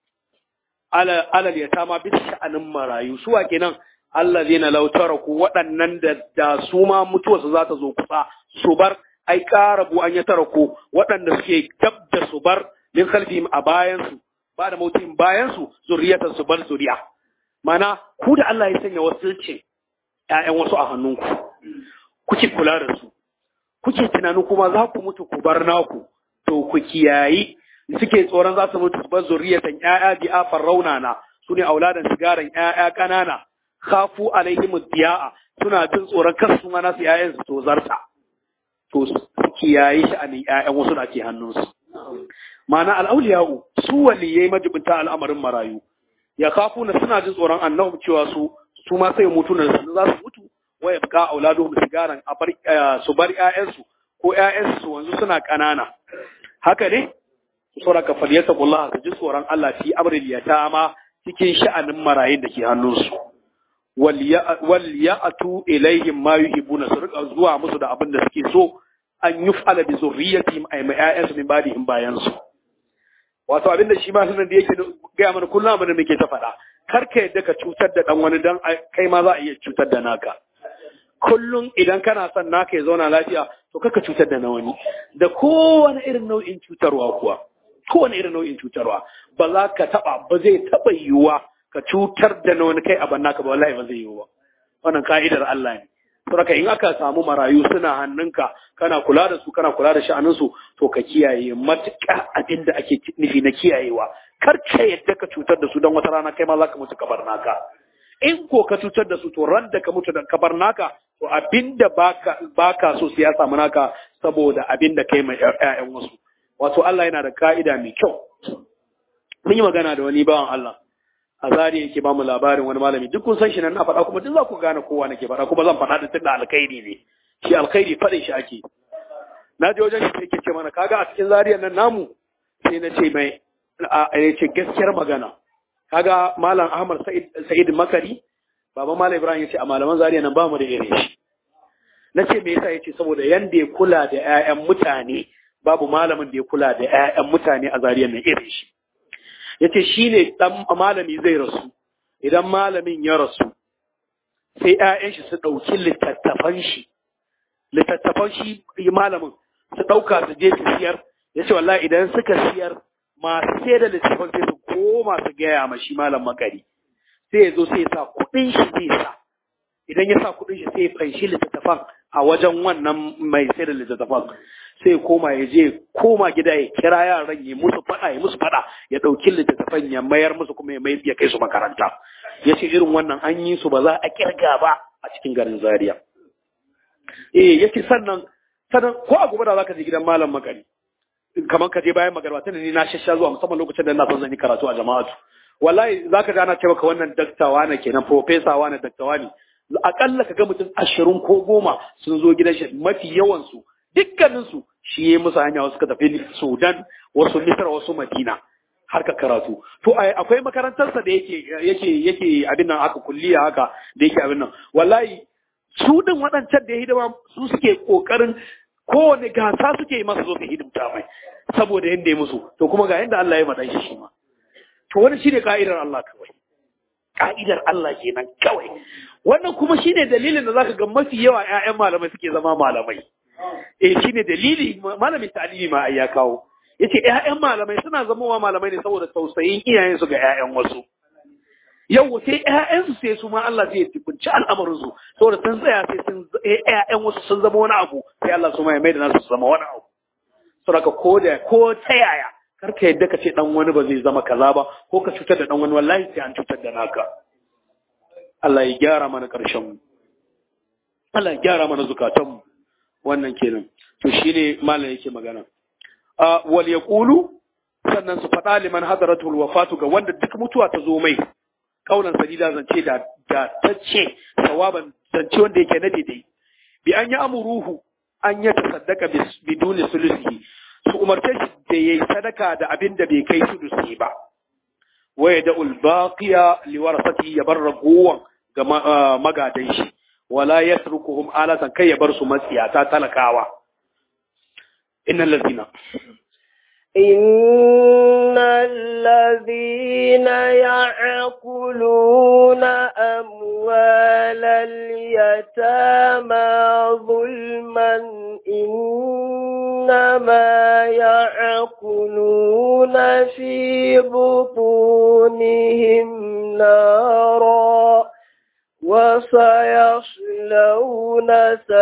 ala alal yatama bisa sha'anin marayu su wa kenan allazina law taraku waɗannan da da su ma mutuwarsu za ta zo kusa su bar ai karabu an ya taraku waɗanda suke gab da su bar min khalfihim a bayan su ba da mautin bayan su zuriyatan su bar zuriya mana ku da Allah ya sanya wasilcin ƴaƴan wasu a hannunku kuke kula da su kuke tunanin kuma za ku mutu ku bar naku to ku kiyayi suke tsoron za su mutu su bar zuriyatan ƴaƴa bi afar raunana su ne auladan sigaran ƴaƴa ƙanana khafu alaihim diya'a suna jin tsoron kar su ma nasu ƴaƴan su tozarta to su kiyayi sha'anin ƴaƴan wasu da ke hannunsu ma'ana al'auliya'u su waliyai majibinta al'amarin marayu ya kafu na suna jin tsoron annabi cewa su su ma sai mutu na za su mutu wa yabqa auladuhum sigaran a bar su bar ƴaƴansu ko ƴaƴansu su wanzu suna ƙanana haka ne sura ka faliyata kullaha su ji tsoron Allah fi amril yatama cikin sha'anin marayun da ke hannunsu wal ya'tu ilaihim ma yuhibuna su rika zuwa musu da abin da suke so an yuf'ala bi zurriyatihim ay ma ƴaƴansu min ba'dihim bayan su wato abin da shi ma sunan da yake gaya mana kullum abin da muke ta faɗa kar ka yadda ka cutar da dan wani dan kai ma za a iya cutar da naka kullum idan kana son naka ya zauna lafiya to kaka cutar da na wani da kowane irin nau'in cutarwa kuwa kowane irin nau'in cutarwa ba za ka taba ba zai taba yiwuwa ka cutar da na wani kai a banna ka ba wallahi ba zai yiwu ba wannan ka'idar Allah ne saboda in aka samu marayu suna hannunka kana kula da su kana kula da sha'anin su to ka kiyaye matuƙa abin da ake nufi na kiyayewa kar ka yadda ka cutar da su don wata rana kai ma za ka mutu kabar naka in ko ka cutar da su to ran da ka mutu da kabar naka to abinda baka baka so sai ya samu naka saboda abinda kai mai ƴaƴan wasu wato Allah yana da ka'ida mai kyau mun yi magana da wani bawan Allah a zari yake ba mu labarin wani malami duk kun san shi nan na faɗa kuma duk za ku gane kowa nake faɗa kuma zan faɗa da tunda alkhairi ne shi alkhairi faɗin shi ake na je wajen shi sai ke ce mana kaga a cikin zariyar nan namu sai na ce mai a ya ce gaskiyar magana kaga malam ahmad sa'id sa'id makari baba malam ibrahim ya ce a malaman zariyar nan ba mu da irin shi na ce me yasa ya ce saboda yanda ya kula da 'ya'yan mutane babu malamin da ya kula da 'ya'yan mutane a zariyar nan irin shi ya ce shi ne ɗan malami zai rasu idan malamin ya rasu sai 'ya'yan shi su ɗauki littattafan shi littattafan shi malamin su ɗauka su je su siyar ya ce wallahi idan suka siyar masu sai da littattafan sai su koma su gaya ma shi malam makari sai ya zo sai ya sa kuɗin shi zai sa idan ya sa kuɗin shi sai ya fanshi littattafan a wajen wannan mai sai da littattafan sai koma ya je koma gida ya kira yaran ya musu faɗa ya musu faɗa ya ɗauki littattafan ya mayar musu kuma ya ya kai su makaranta ya ce irin wannan an yi su ba za a kirga ba a cikin garin zaria eh ya ce sannan sannan ko a gobe da za ka je gidan malam makari kamar ka je bayan magarba tunda ni na shasha zuwa musamman lokacin da na son zan yi karatu a jama'atu wallahi za ka ji ana ce maka wannan daktawa ne kenan profesawa ne daktawa ne akalla ka ga mutum ashirin ko goma sun zo gidan shi mafi yawansu dukkaninsu shi ya musu hanya wasu ka tafi Sudan, wasu Misar, wasu Madina har ka karatu. To akwai makarantarsa da yake yake yake abin nan haka kulliya haka da yake abin nan. Wallahi su din waɗancan da ya hidima su suke kokarin kowane gasa suke yi masa zo su hidimta mai saboda yanda ya musu to kuma ga yanda Allah ya maɗan shi shi ma. To wani shine ka'idar Allah kawai. Ka'idar Allah kenan kawai. Wannan kuma shine dalilin da zaka ga mafi yawa 'ya'yan malamai suke zama malamai. eh shine dalili malamin ta'alimi ma ai ya kawo yace ƴaƴan malamai suna zamowa malamai ne saboda tausayin iyayen su ga ƴaƴan wasu yau sai ƴaƴan su sai su ma Allah zai tibunci al'amarin su saboda sun tsaya sai sun ƴaƴan wasu sun zama wani abu sai Allah su ma ya maida nasu su zama wani abu saboda ko da ko ta yaya kar ka yadda ka ce dan wani ba zai zama kaza ba ko ka cutar da dan wani wallahi sai an cutar da naka Allah ya gyara mana karshen mu Allah ya gyara mana zukatan mu wannan kenan to shine malam yake magana a wal yaqulu sannan su faɗa liman hadaratul wafatu ga wanda duk mutuwa ta zo mai kaulan sadida zance da da tace sawaban zance wanda yake na daidai bi an yi amuruhu an ya tasaddaka biduni sulusi su umarce shi da yayi sadaka da abin da bai kai sulusi ba waya da ulbaqiya liwarasati ya bar ragowan ga magadan shi wala yatrukuhum alatan kai ya bar su matsiyata talakawa innal ladina إن الذين يعقلون أموال اليتامى ظلما إنما يعقلون في بطونهم نارا وسيصلون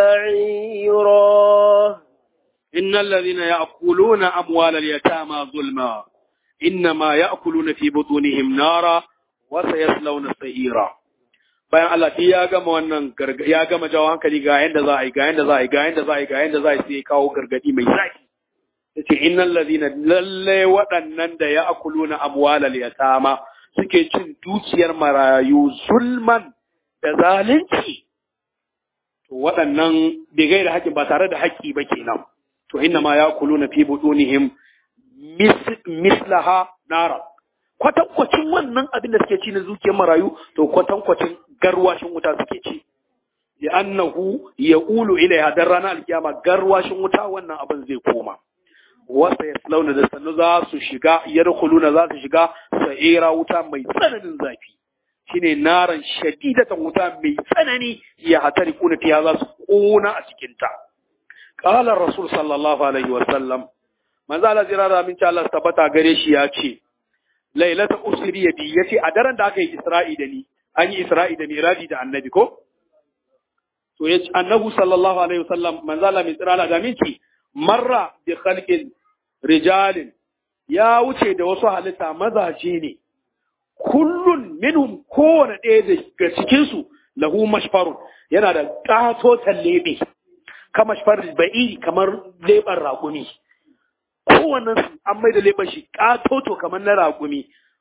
سعيرا إن الذين يأكلون أموال اليتامى ظلما إنما يأكلون في بطونهم نارا وسيصلون سعيرا bayan Allah shi ya gama wannan ya gama jawo hankali ga yanda za a yi ga yanda za a yi ga yanda za a yi ga yanda za a yi sai kawo gargadi mai zaki yace innal ladina lalle waɗannan da ya akuluna amwalal yatama suke cin dukiyar marayu zulman da zalunci to waɗannan bai gaira haƙƙi ba tare da haƙƙi ba kenan to inna ma yakuluna fi budunihim mislaha nara kwatankwacin wannan abin da suke ci na zuciyar marayu to kwatankwacin garwashin wuta suke ci ya annahu ya ulu ilaiha dan ranar alkiyama garwashin wuta wannan abin zai koma wasa ya launa da sannu za su shiga yadkhuluna za su shiga sa'ira wuta mai tsananin zafi shine naran shadidatan wuta mai tsanani ya hatari kuna fiya za su kona a cikin ta qala rasul sallallahu alaihi wa sallam manzo Allah jira da minci Allah tabbata gare shi ya ce lailata usri bi yace a daren da aka yi isra'i da ni an yi isra'i da miraji da annabi ko to yace annabi sallallahu alaihi wa sallam manzo Allah mai tsira da minci marra bi khalqin rijalin ya wuce da wasu halitta mazaje ne kullun minhum kowane ɗaya daga cikinsu lahu mashfarun yana da ƙatotan leɓe kama shafar ba'i kamar leɓen raƙumi kowannen su an mai da leɓen shi ƙatoto kamar na raƙumi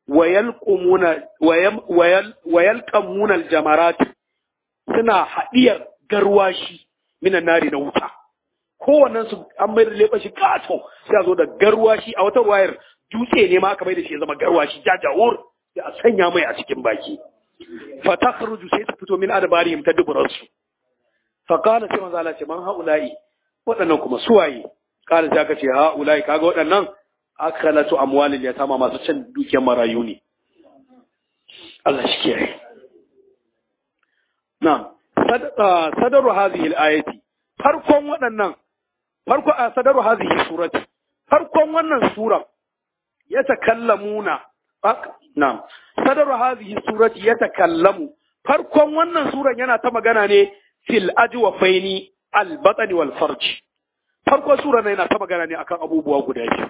wayalqumuna wayalqamuna aljamarat suna hadiyar garwashi minan nari na wuta kowannen su an mai da leɓa shi kato sai a zo da garwashi a wata wayar dutse ne ma aka mai da shi ya zama garwashi jajawur sai a sanya mai a cikin baki fa takhruju sai ta fito min adbarihim ta duburansu fa qala sai manzo Allah ce man haula'i waɗannan kuma suwaye qala sai aka ce haula'i kaga waɗannan akalatu amwalil yatama masu cin dukiyar marayu ne Allah shi kiyaye na'am sadaru hadhihi al-ayati farkon waɗannan farko a sadaru hadhihi surati farkon wannan sura ya takallamuna na'am sadaru hadhihi surati ya takallamu farkon wannan suran yana ta magana ne fil ajwafaini al batni wal farj farkon suran yana ta magana ne akan abubuwa guda biyu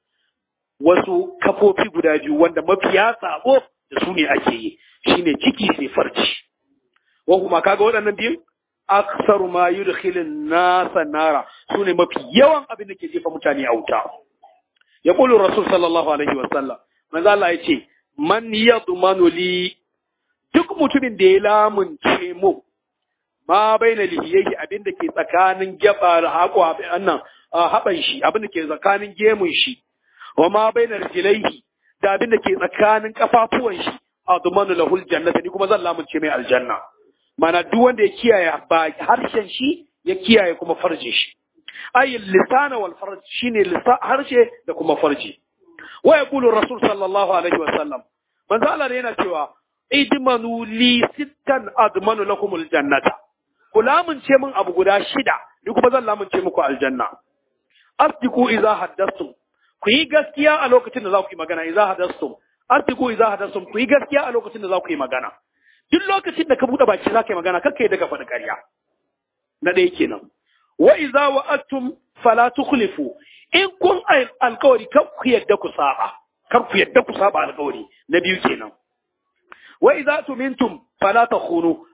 wasu kafofi guda biyu wanda mafiya sabo da su ne ake yi shine ciki sai farji wa kuma kaga waɗannan biyun aksaru ma yudkhilun nasa nara sune mafi yawan abin da ke jefa mutane a wuta ya qulu rasul sallallahu alaihi wa sallam manzo Allah ya ce man yadmanu li duk mutumin da ya lamunce mu ma baina lihiyyi abin da ke tsakanin gaba da haƙo annan haɓan shi abin da ke tsakanin gemun shi wa ma baina rijlaihi da abin da ke tsakanin kafafuwan shi admanu lahul jannata ni kuma zan lamunce mai aljanna mana duk wanda ya kiyaye ba harshen shi ya kiyaye kuma farje shi ay lisana wal farj shine harshe da kuma farji wa yaqulu rasul sallallahu alaihi wa sallam manzo Allah ne yana cewa idmanu li sittan admanu lakumul jannata ku lamunce min abu guda shida ni kuma zan lamunce muku aljanna asdiqu idza haddathtum ku yi gaskiya a lokacin da za ku yi magana idza haddathtum asdiqu idza haddathtum ku yi gaskiya a lokacin da za ku yi magana duk lokacin da ka buɗe baki za ka yi magana kakka yi daga faɗi ƙarya na ɗaya kenan wa iza wa'attum fala tukhlifu in kun alkawari kar ku yadda ku saba kar ku yadda ku saba alkawari na biyu kenan wa iza tumintum fala takhunu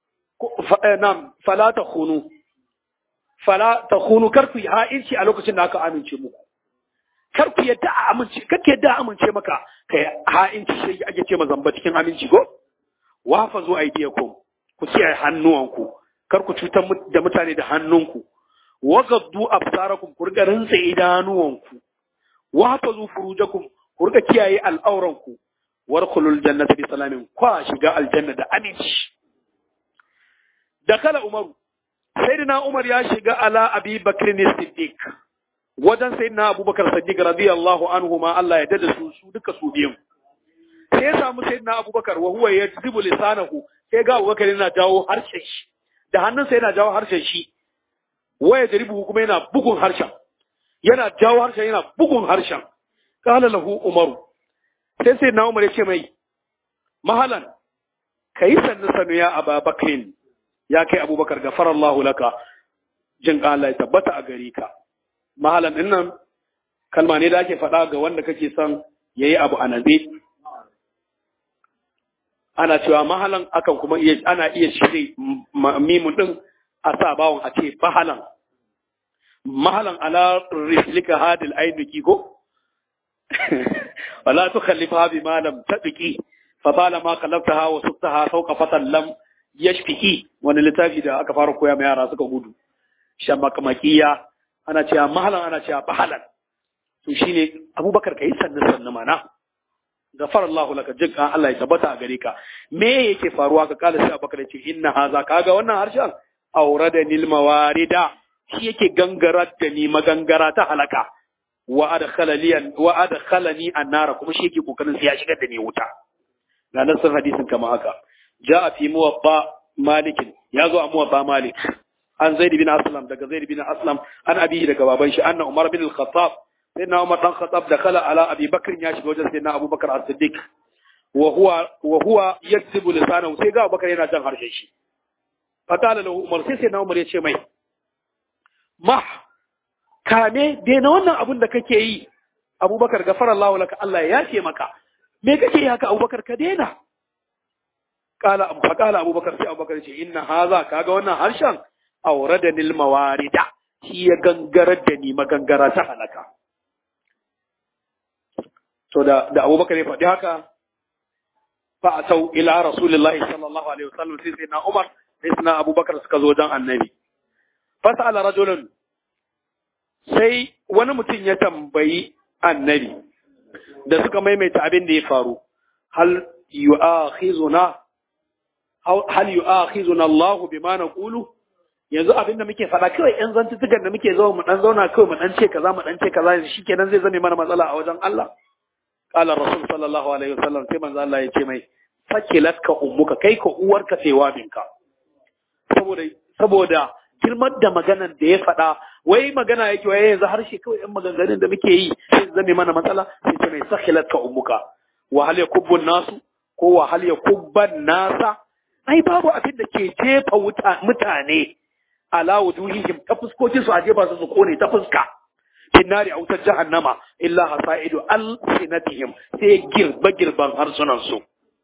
nam fala takhunu fala takhunu kar ku ha'inci a lokacin da aka amince muku kar ku yadda a amince kake yadda a amince maka kai ha'inci shi ake ce mazamba cikin aminci ko wafa zo aidiyakum ku kiyaye hannuwanku kar ku cutar da mutane da hannunku wagaddu absarakum ku riga rinsa idanuwanku wafa zu furujakum ku riga kiyaye al'auranku warkhulul jannata bi salamin kwa shiga aljanna da aminci dakala umaru sayyidina umar ya shiga ala abi bakr siddiq wajen sayyidina abubakar siddiq radiyallahu anhu ma Allah ya dada su su duka su biyun sai ya samu sayyidina abubakar wa huwa yajzibu lisanahu sai ga abubakar yana jawo harshen shi da hannunsa yana jawo harshen shi waya jaribu kuma yana bugun harshen yana jawo harshen yana bugun harshen qala lahu umaru sai sayyidina umar ya ce mai mahalan kai sannu sanu ya ababakrin ya kai abubakar gafarallahu laka jin Allah ya tabbata a gare ka mahalan din nan kalma ne da ake faɗa ga wanda kake son yayi abu a naze ana cewa mahalan akan kuma iya ana iya shirye mimun din a sa bawon a ce bahalan mahalan ala rislika hadil ainuki ko wala tukhallifa bi ma lam tadqi fa bala ma kallaftaha wa suktaha fawqa fatan lam yashfiki wani littafi da aka fara koya ma yara suka gudu shan makamakiya ana cewa mahalan ana cewa bahalan to shine abubakar kai sannan sannan mana gafar Allah laka jinka Allah ya tabbata a gare ka me yake faruwa ka kala sai abubakar ce inna haza kaga wannan harshen aurada nil mawarida shi yake gangarar da ni magangara ta halaka wa adkhalani wa adkhalani annara kuma shi yake kokarin sai ya shigar da ni wuta ga nasin hadisin kama haka جاء في موضع مالك يازو موضع مالك عن زيد بن أسلم دقى زيد بن أسلم عن أبيه دقى بابنش أن عمر بن الخطاب سيدنا عمر بن الخطاب دخل على أبي بكر ياشي وجه سيدنا أبو بكر الصديق وهو وهو يكسب لسانه سيدنا أبو بكر ينجان هرشيشي فقال له عمر سيدنا عمر يشي مي ما kame daina wannan abun da kake yi abubakar gafara Allah laka Allah ya ce maka me kake yi haka abubakar ka daina kala abu fakala abubakar sai abubakar ce inna haza kaga wannan harshen aurada nil mawarida shi ya gangarar da ni magangara ta halaka to da da Abubakar ya faɗi haka fa atau ila rasulillahi sallallahu alaihi wasallam sai sai na Umar sai sai na Abubakar suka zo dan annabi fasala rajulun sai wani mutum ya tambayi annabi da suka maimaita abin da ya faru hal yu'akhizuna hal yu'akhizuna Allahu bima naqulu yanzu abin da muke faɗa kawai yan zantutukan da muke zo mu dan zauna kawai mu dan ce kaza mu dan ce kaza shikenan zai zame mana matsala a wajen Allah qala rasul sallallahu alaihi wasallam sai manzo Allah ya ce mai sakilatka ummuka kai ka uwarka sai wabinka saboda saboda girman da maganan da ya faɗa wai magana yake wai yanzu harshe kawai yan maganganun da muke yi sai zame mana matsala sai ce mai sakilatka ummuka wa hal yakubbu nasu ko wa hal yakubban nasa ai babu abin da ke jefa mutane ala wujuhihim ta fuskokin su a jefa su su kone ta fuska finnari a wutar jahannama illa hasaidu alsinatihim sai girba girban harsunan su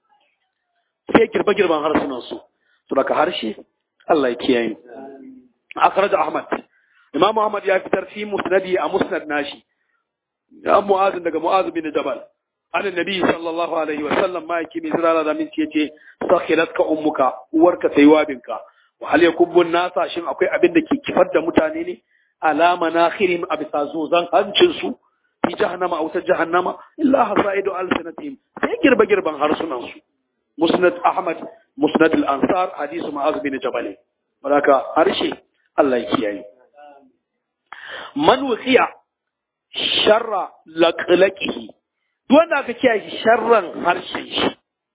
sai girba girban harsunan su to daga harshe Allah ya kiyaye akhraj ahmad imam ahmad ya fitar fi musnadi a musnad nashi ya mu'az daga mu'az bin jabal an annabi sallallahu alaihi wa sallam ma yake mai zirara da min ce sakhilatka ummuka uwarka sai wabinka wa hal yakubbu nasa shin akwai abin da ke kifar da mutane ne alama nakhirim a bisa zozan hancin su fi jahannama aw ta jahannama illa hasaidu alsinatihim sai girba girban harsunan su musnad ahmad musnad al ansar hadisu ma'az bin jabal baraka harshe Allah ya kiyaye man wuqiya sharra laqlaqihi duk wanda aka kiyaye sharran harshen shi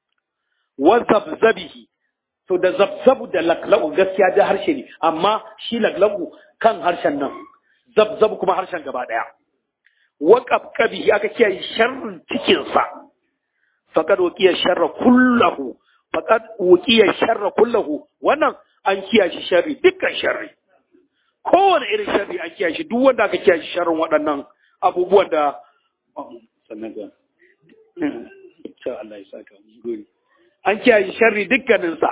wa zabzabihi to da zabzabu da laklaku gaskiya da harshe ne amma shi laklaku kan harshen nan zabzabu kuma harshen gaba daya wa qabqabihi aka kiyaye sharrin cikin sa faqad waqiya sharra kullahu faqad waqiya sharra kullahu wannan an kiyaye sharri dukkan sharri kowane irin sharri an kiyaye shi duk wanda aka kiyaye sharrin waɗannan abubuwan da sannan ga Allah ya saka mu gori an kiyaye sharri dukkaninsa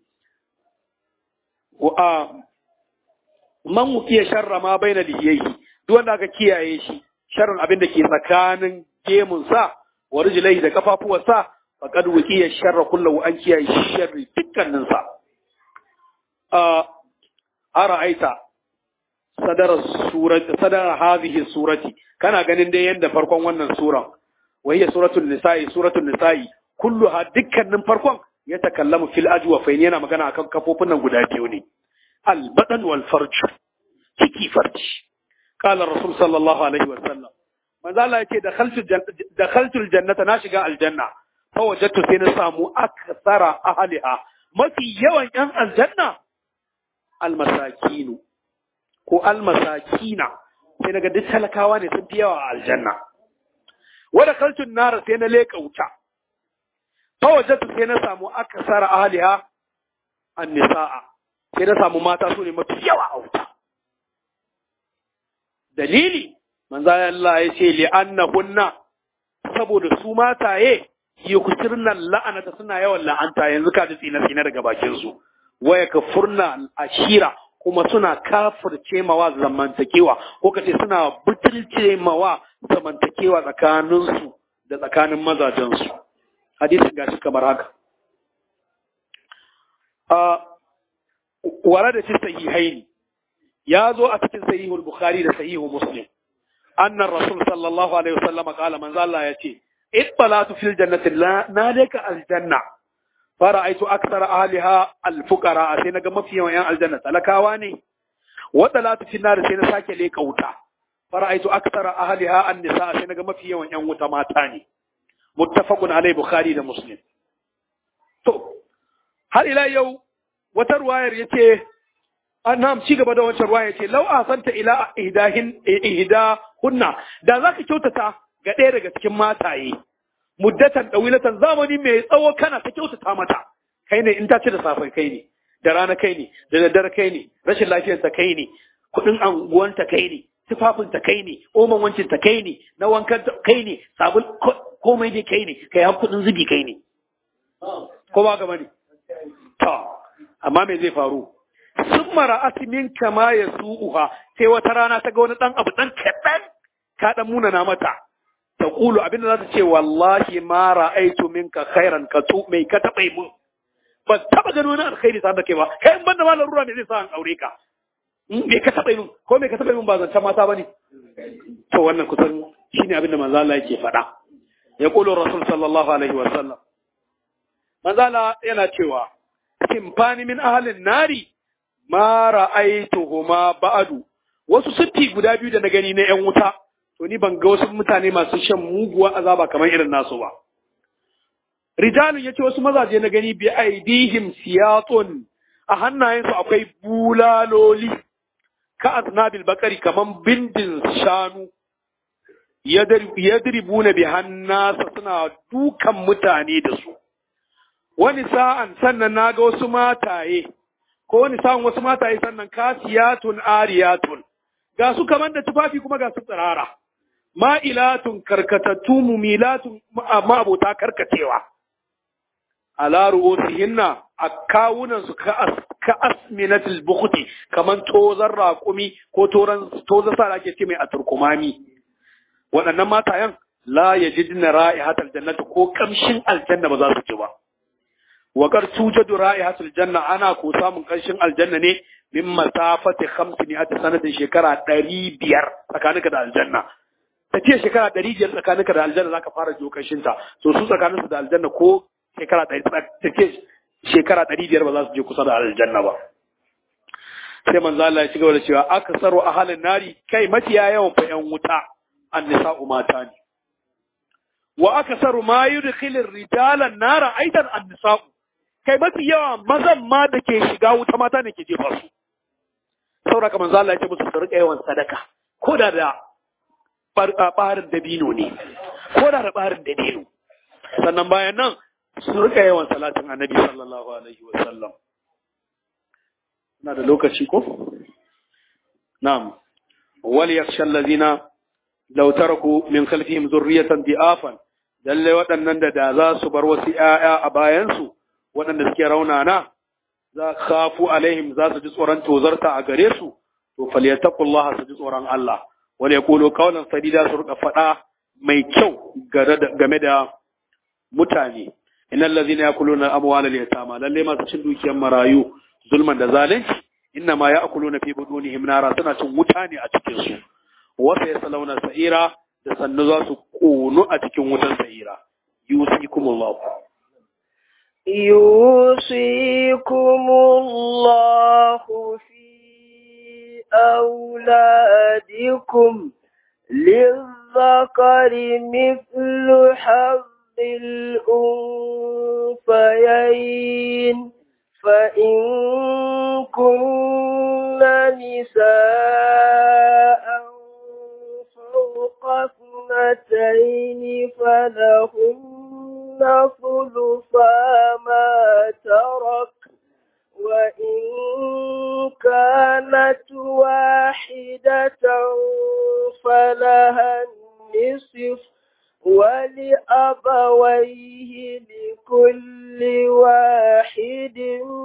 man wukiya sharra ma bai na liyayi duk wanda aka kiyaye shi sharrin abin da ke tsakanin gemunsa wa rijlaihi da kafafuwarsa faqad wukiya sharra kullahu an kiyaye sharri dukkaninsa a aita sadara surati sadara hadhihi surati kana ganin dai yanda farkon wannan suran wa hiya suratul nisa'i suratul nisa'i kulluha dukkanin farkon ya takallamu fil ajwafain yana magana akan kafofin nan guda biyu ne al badan wal farj ciki farji qala rasul sallallahu alaihi wa sallam manzo Allah yace dakhaltu dakhaltu jannata na shiga aljanna fa wajadtu sai na samu akthara ahliha mafi yawan yan aljanna al masakinu ko al masakina sai naga duk talakawa ne sun fi yawa a aljanna wa dakhaltu nar sai na leka wuta fawajatu sai na samu akasara ahliha annisa'a sai na samu mata su ne mafi yawa a wuta dalili manzo Allah ya ce li annahunna saboda su mataye yukusirna la'anata suna yawan la'anta yanzu ka ji tsina tsina daga bakin su waya kafurna ashira kuma suna kafirce mawa zamantakewa ko kace suna butulce mawa zamantakewa tsakaninsu da tsakanin mazajensu hadisin gashi kamar haka wara da cikin sahihaini ya zo a cikin sahihul bukhari da sahihul muslim annan rasul sallallahu alaihi wasallam qala manzo Allah ya ce ittalatu fil jannati na leka aljanna fara'aitu akthara ahliha alfuqara sai naga mafi yawan yan aljanna talakawa ne wa talatu fil nar sai na sake leka wuta fara'aitu akthara ahliha an-nisa sai naga mafi yawan yan wuta mata ne muttafaqun alai bukhari da muslim to har ila yau wata ruwayar yace annam ci gaba da wancan ruwaya yace law asanta ila ihdahin ihda hunna da zaka kyautata ga ɗaya daga cikin mataye muddatan dawilatan zamani mai tsawo kana ta kyautata mata kai ne in ta ci da safai kai ne da rana kai ne da daddare kai ne rashin lafiyar ta kai ne kudin anguwanta kai ne tufafin ta kai ne oman wancin ta kai ne na wankan kai ne sabon komai dai kai ne kai har kudin zubi kai ne ko ba gaba ne to amma me zai faru sun mara asimin kama ya su'uha sai wata rana ta ga wani dan abu dan kaɗan ka dan munana mata taqulu abinda za ta ce wallahi ma ra'aitu minka khairan ka tu mai ka taɓa mun ba taɓa gano wani alkhairi tare da kai ba kai in banda malar ruwa me zai sa an aure ka me ka taɓa mun ko me ka taɓa mun ba zancen mata bane to wannan kusan shine abinda manzo Allah yake faɗa ya kulu rasul sallallahu alaihi wa sallam manzo Allah yana cewa simfani min ahlin nari ma ra'aituhuma ba'du wasu sitti guda biyu da na gani na yan wuta to ni ban ga wasu mutane masu shan muguwa azaba kamar irin nasu ba rijalun yace wasu mazaje na gani bi aidihim siyatun a hannayensu akwai bulaloli ka aznabil bakari kaman bindin shanu yadribuna bi hannasa suna dukan mutane da su wani sa'an sannan naga wasu mataye ko wani sa'an wasu mataye sannan kasiyatun ariyatun ga su kaman da tufafi kuma ga su tsirara ma'ilatun karkatattu mumilatun ma'abota karkacewa ala ru'usihinna a kawunan su ka asminatul bukhti kaman tozan raƙumi ko toran tozan sa ake ce mai a turkumami waɗannan matayen la yajidna ra'ihatal jannati ko kamshin aljanna ba za su ji ba wa qad tujadu ra'ihatul janna ana ko samun kamshin aljanna ne min masafati 500 sanatin shekara 500 tsakaninka da aljanna tafiya shekara 500 tsakaninka da aljanna zaka fara jokashin ta to su tsakaninsu da aljanna ko shekara ɗari take shekara ɗari biyar ba za su je kusa da aljanna ba sai manzo Allah ya ci gaba da cewa aksaru ahalin nari kai mafiya yawan fa yan wuta annisa'u mata ne wa aksaru ma yudkhilu rijala nara aidan annisa'u kai mafi yawa mazan ma da ke shiga wuta mata ne ke jefa su saboda manzo Allah ya ce musu su rika yawan sadaka ko da da barin dabino ne ko da da barin dabino sannan bayan nan su rika yawan salatin annabi sallallahu alaihi wa sallam na da lokaci ko na'am wal yakhsha allazina law taraku min khalfihim zurriyatan di'afan lalle waɗannan da da za su bar wasu ƴaƴa a bayan su waɗanda suke raunana za khafu alaihim za su ji tsoron tozarta a gare su to falyattaqullaha su ji tsoron Allah wal yaqulu qawlan sadida su rika faɗa mai kyau game da mutane innal ladhina yakuluna amwala al-yatama lalle masu cin dukiyar marayu zulman da zalunci inna ma ya'kuluna fi budunihim nara suna cin wuta ne a cikin su wa sayaslawna sa'ira da sannu za su kono a cikin wutan sa'ira yusikumullahu yusikumullahu fi auladikum للذكر مثل حظ الأنثيين فإن كن نساء فوق اثنتين فلهن ثلثا ما ترك وإن كانت واحدة فلها النصف ولأبويه لكل واحد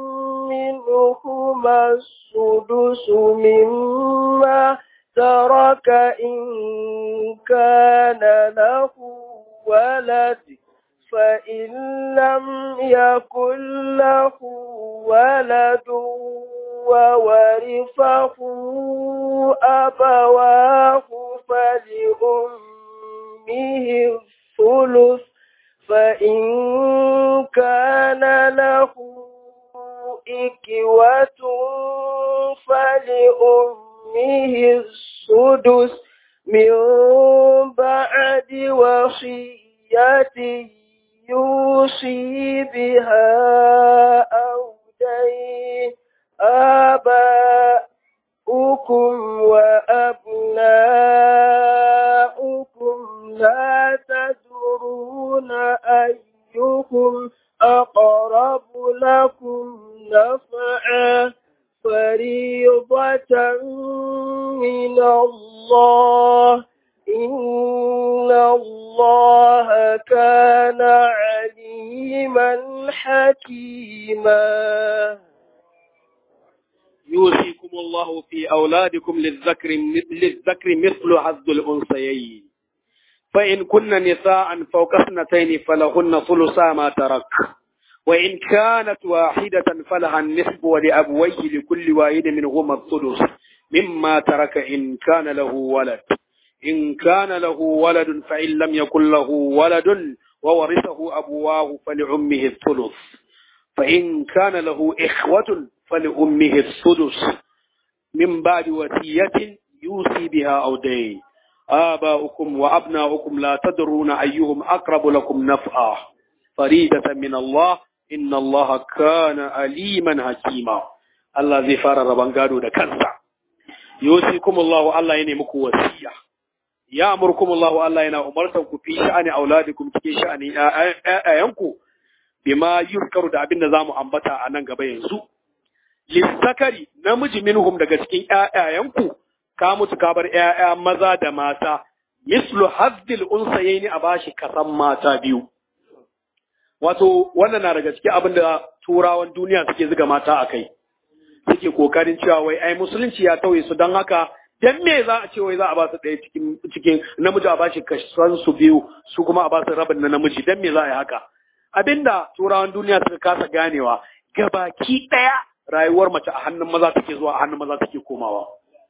منهما السدس مما ترك إن كان له ولد فإن لم يكن له ولد وورثه أبواه فلأمه أمه الثلث فإن كان له إكوة فلأمه السدس من بعد وصية يوصي بها أو دين آباؤكم وأبناؤكم لا تدرون أيهم أقرب لكم نفعا فريضة من الله إن الله كان عليما حكيما يوصيكم الله في أولادكم للذكر للذكر مثل حظ الأنثيين fa in kunna nisa'an fawqa ithnatayn falahunna thulutha ma tarak wa in kanat wahidatan falaha an-nisfu wa li abwayhi li kulli wahidin minhuma ath-thuluth mimma taraka in kana lahu walad in kana lahu waladun fa in lam yakul lahu waladun wa warithahu abwahu fali'ummihi ath-thuluth fa in kana lahu ikhwatun fali'ummihi ath-thuluth min ba'di wasiyatin yusi biha aw dayn آباؤكم وأبناؤكم لا تدرون أيهم أقرب لكم نفعا فريدة من الله إن الله كان أليما حكيما الله زي فار ربانغادو دا كنسا يوصيكم الله الله يني مكو وسيا يأمركم الله الله ينا أمرتكم في شأن أولادكم في شأن آيانكم بما يذكر da abin da zamu ambata a nan gaba yanzu lissakari namiji minhum daga cikin ƴaƴayanku ka mutu ka bar ƴaƴa maza da mata mislu haddil unsayaini a bashi kasan mata biyu wato wannan na daga cikin abin da turawan duniya suke zuga mata a kai suke kokarin cewa wai ai musulunci ya tauye su don haka dan me za a ce wai za a ba su ɗaya cikin cikin namiji a bashi kasan su biyu su kuma a ba su rabin na namiji dan me za a yi haka abinda turawan duniya suka kasa ganewa gabaki ɗaya rayuwar mace a hannun maza take zuwa a hannun maza take komawa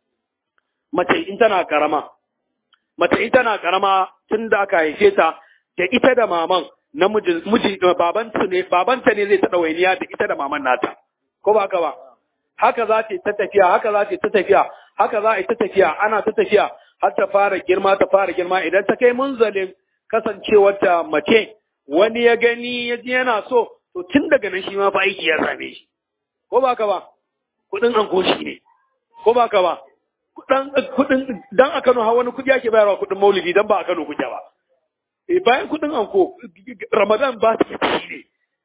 mace in tana karama mace in tana karama tun da aka haife ta da ita da maman namiji miji babanta ne babanta ne zai ta dawainiya da ita da maman nata ko ba haka ba haka za ta ta tafiya haka za ta ta tafiya haka za a ta tafiya ana ta tafiya har ta fara girma ta fara girma idan ta kai munzalin kasancewar ta mace wani ya gani ya ji yana so to tun daga nan shi ma fa aiki ya same shi ko ba haka ba kudin an shi ne ko ba haka ba kudin dan a Kano har wani kudi ake bayarwa kudin maulidi dan ba a Kano kuke ba e bayan kudin anko Ramadan ba su ne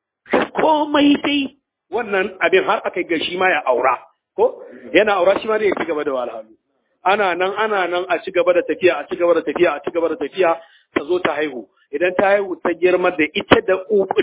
komai dai wannan abin har aka ga shi ma ya aura ko yana aura shi ma ne ya ci gaba da walhalu ana nan ana nan a ci gaba da tafiya a ci gaba da tafiya a ci gaba da tafiya ta zo ta haihu idan ta haihu ta girma da ita da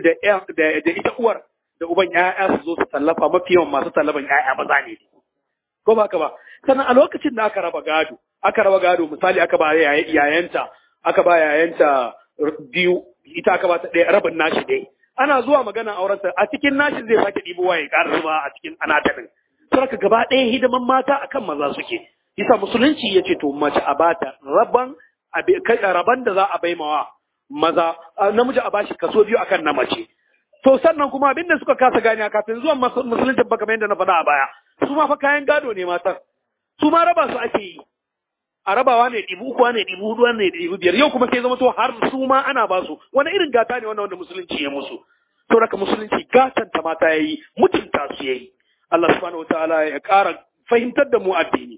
da da ita uwar da uban ƴaƴa su zo su tallafa mafi yawan masu tallafan ƴaƴa maza ne ko ba ka ba sannan a lokacin da aka raba gado aka raba gado misali aka ba yayanta aka ba yayanta biyu ita aka ba ta ɗaya rabin nashi dai ana zuwa magana aurenta a cikin nashin zai sake ɗibo waye ƙara zuba a cikin anatanin sarka gaba ɗaya hidiman mata akan maza suke isa musulunci ya ce to mace a bata raban raban da za a bai mawa maza namiji a bashi kaso biyu akan na mace to sannan kuma abin da suka kasa gani kafin zuwan musulunci ba kamar yadda na faɗa a baya su ma fa kayan gado ne matan su ma raba su ake yi a rabawa ne ɗibu uku ne ɗibu hudu ne ɗibu biyar yau kuma sai zama to har su ma ana ba su wani irin gata ne wannan wanda musulunci ya musu to raka musulunci gatan ta mata yayi mutunta su yayi Allah subhanahu wataala ya ƙara fahimtar da mu addini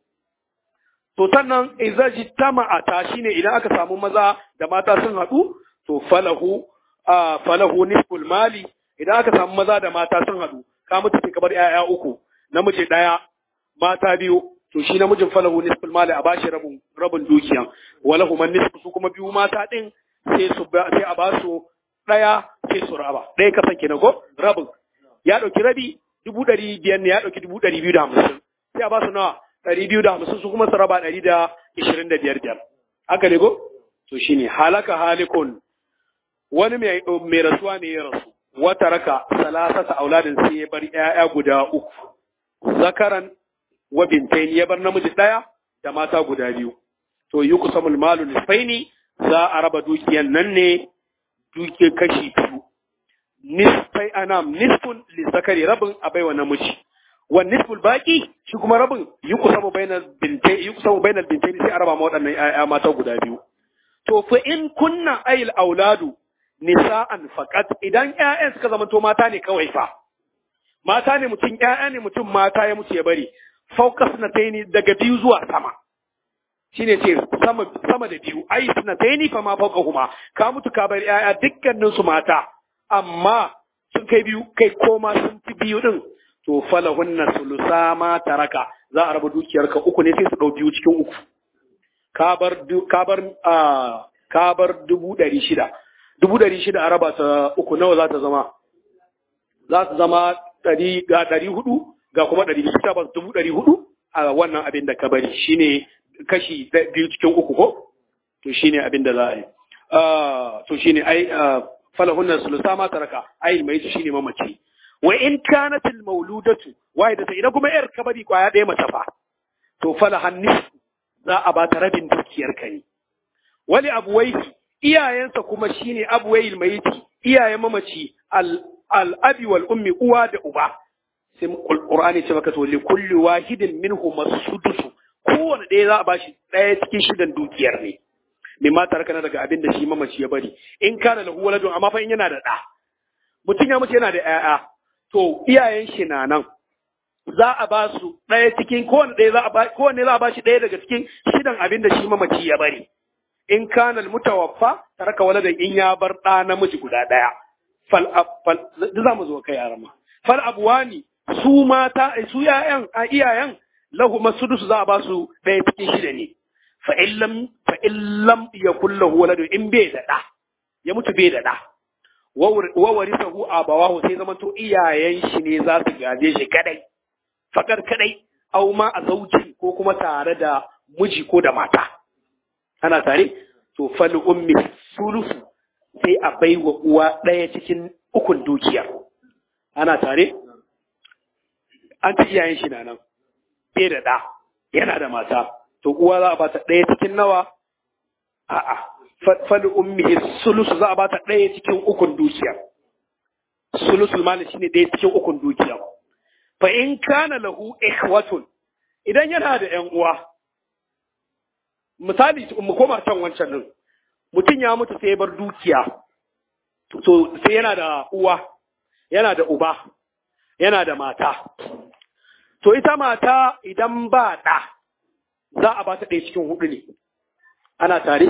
to sannan idza jitama'a ta shine idan aka samu maza da mata sun haɗu to falahu a falahu nisful mali idan aka samu maza da mata sun haɗu ka mutu sai ka bar 'ya'ya uku namiji ɗaya mata biyu to shi namijin falahu nisful mali a bashi rabin rabin dukiya walahu man nisfu su kuma biyu mata din sai su sai a ba su daya sai su raba daya kasan kenan ko rabin ya dauki rabi dubu ɗari biyar ne ya dauki dubu ɗari biyu da hamsin sai a ba su nawa ɗari biyu da hamsin su kuma su raba ɗari da ishirin da biyar biyar haka ne ko to shine halaka halikun wani mai mai rasuwa ne ya rasu wata raka salasata auladin sai ya bar 'ya'ya guda uku zakaran wa bintaini ya bar namiji ɗaya da mata guda biyu. To yi kusa malu nisfaini za a raba dukiyan nan ne duke kashi biyu. Nisfai anam nisfun lissakari rabin a baiwa namiji. Wa nisful baki shi kuma rabin yi kusa mu bainar bintai yi kusa mu bainar bintaini sai a raba ma waɗannan ƴaƴa mata guda biyu. To fa in kunna ayil auladu nisa'an faqat idan ƴaƴan suka zama to mata ne kawai fa. Mata ne mutum ƴaƴa ne mutum mata ya mutu ya bari. fauka sunataini daga biyu zuwa sama shine ce sama sama da biyu ai sunataini fa ma fauka huma ka mutu ka bar yaya dukkanin su mata amma sun kai biyu kai koma sun fi biyu din to falahunna sulusa ma taraka za a raba dukiyar ka uku ne sai su dau biyu cikin uku ka bar ka bar ka bar dubu ɗari shida dubu ɗari shida a raba ta uku nawa za ta zama za ta zama ɗari ga ɗari hudu ga kuma ɗari biyu ta ba dubu ɗari hudu a wannan abin da ka bari shine kashi biyu cikin uku ko to shine abin da za a yi to shine ai falahunna sulusa ma taraka ai mai to shine mamaci wa in kanat al mauludatu wahidata idan kuma yar kabari kwaya ɗaya mace fa to falahan nisfu za a ba ta rabin dukiyar ka ne wali abuwaihi iyayensa kuma shine abuwail mayiti iyayen mamaci al al abi wal ummi uwa da uba sai qur'ani ce maka to li kulli wahidin minhum as-sudus kowanne ɗaya za a bashi ɗaya cikin shidan dukiyar ne mimma tarakana daga abin da shi mamaci ya bari in kana lahu waladun amma fa in yana da ɗa mutum ya mace yana da ƴaƴa to iyayen shi na nan za a ba su ɗaya cikin kowanne ɗaya za a ba kowanne za a ba shi ɗaya daga cikin shidan abin da shi mamaci ya bari in kana mutawaffa taraka waladan in ya bar ɗa namiji guda ɗaya fal fal za mu zo kai arama fal abwani su mata su ƴaƴan a iyayen lahu masudus za a ba su ɗaya cikin shida ne fa illam fa illam yakul lahu waladu in bai da ɗa ya mutu bai da ɗa wa warisahu abawahu sai zaman to iyayen shi ne za su gaje shi kadai fakar kadai au ma a zauji ko kuma tare da miji ko da mata ana tare to fal ummi sulusu sai a baiwa uwa ɗaya cikin ukun dukiyar ana tare an ci iyayen shi na nan bai da ɗa yana da mata to uwa za a bata ɗaya cikin nawa a'a fal ummi sulusu za a bata ɗaya cikin ukun dukiya sulusul mali shine ɗaya cikin ukun dukiya fa in kana lahu ikhwatun idan yana da ƴan uwa misali mu koma can wancan din mutum ya mutu sai ya bar dukiya to sai yana da uwa yana da uba yana da mata to ita mata idan ba ɗa za a ba ta ɗaya cikin hudu ne ana tare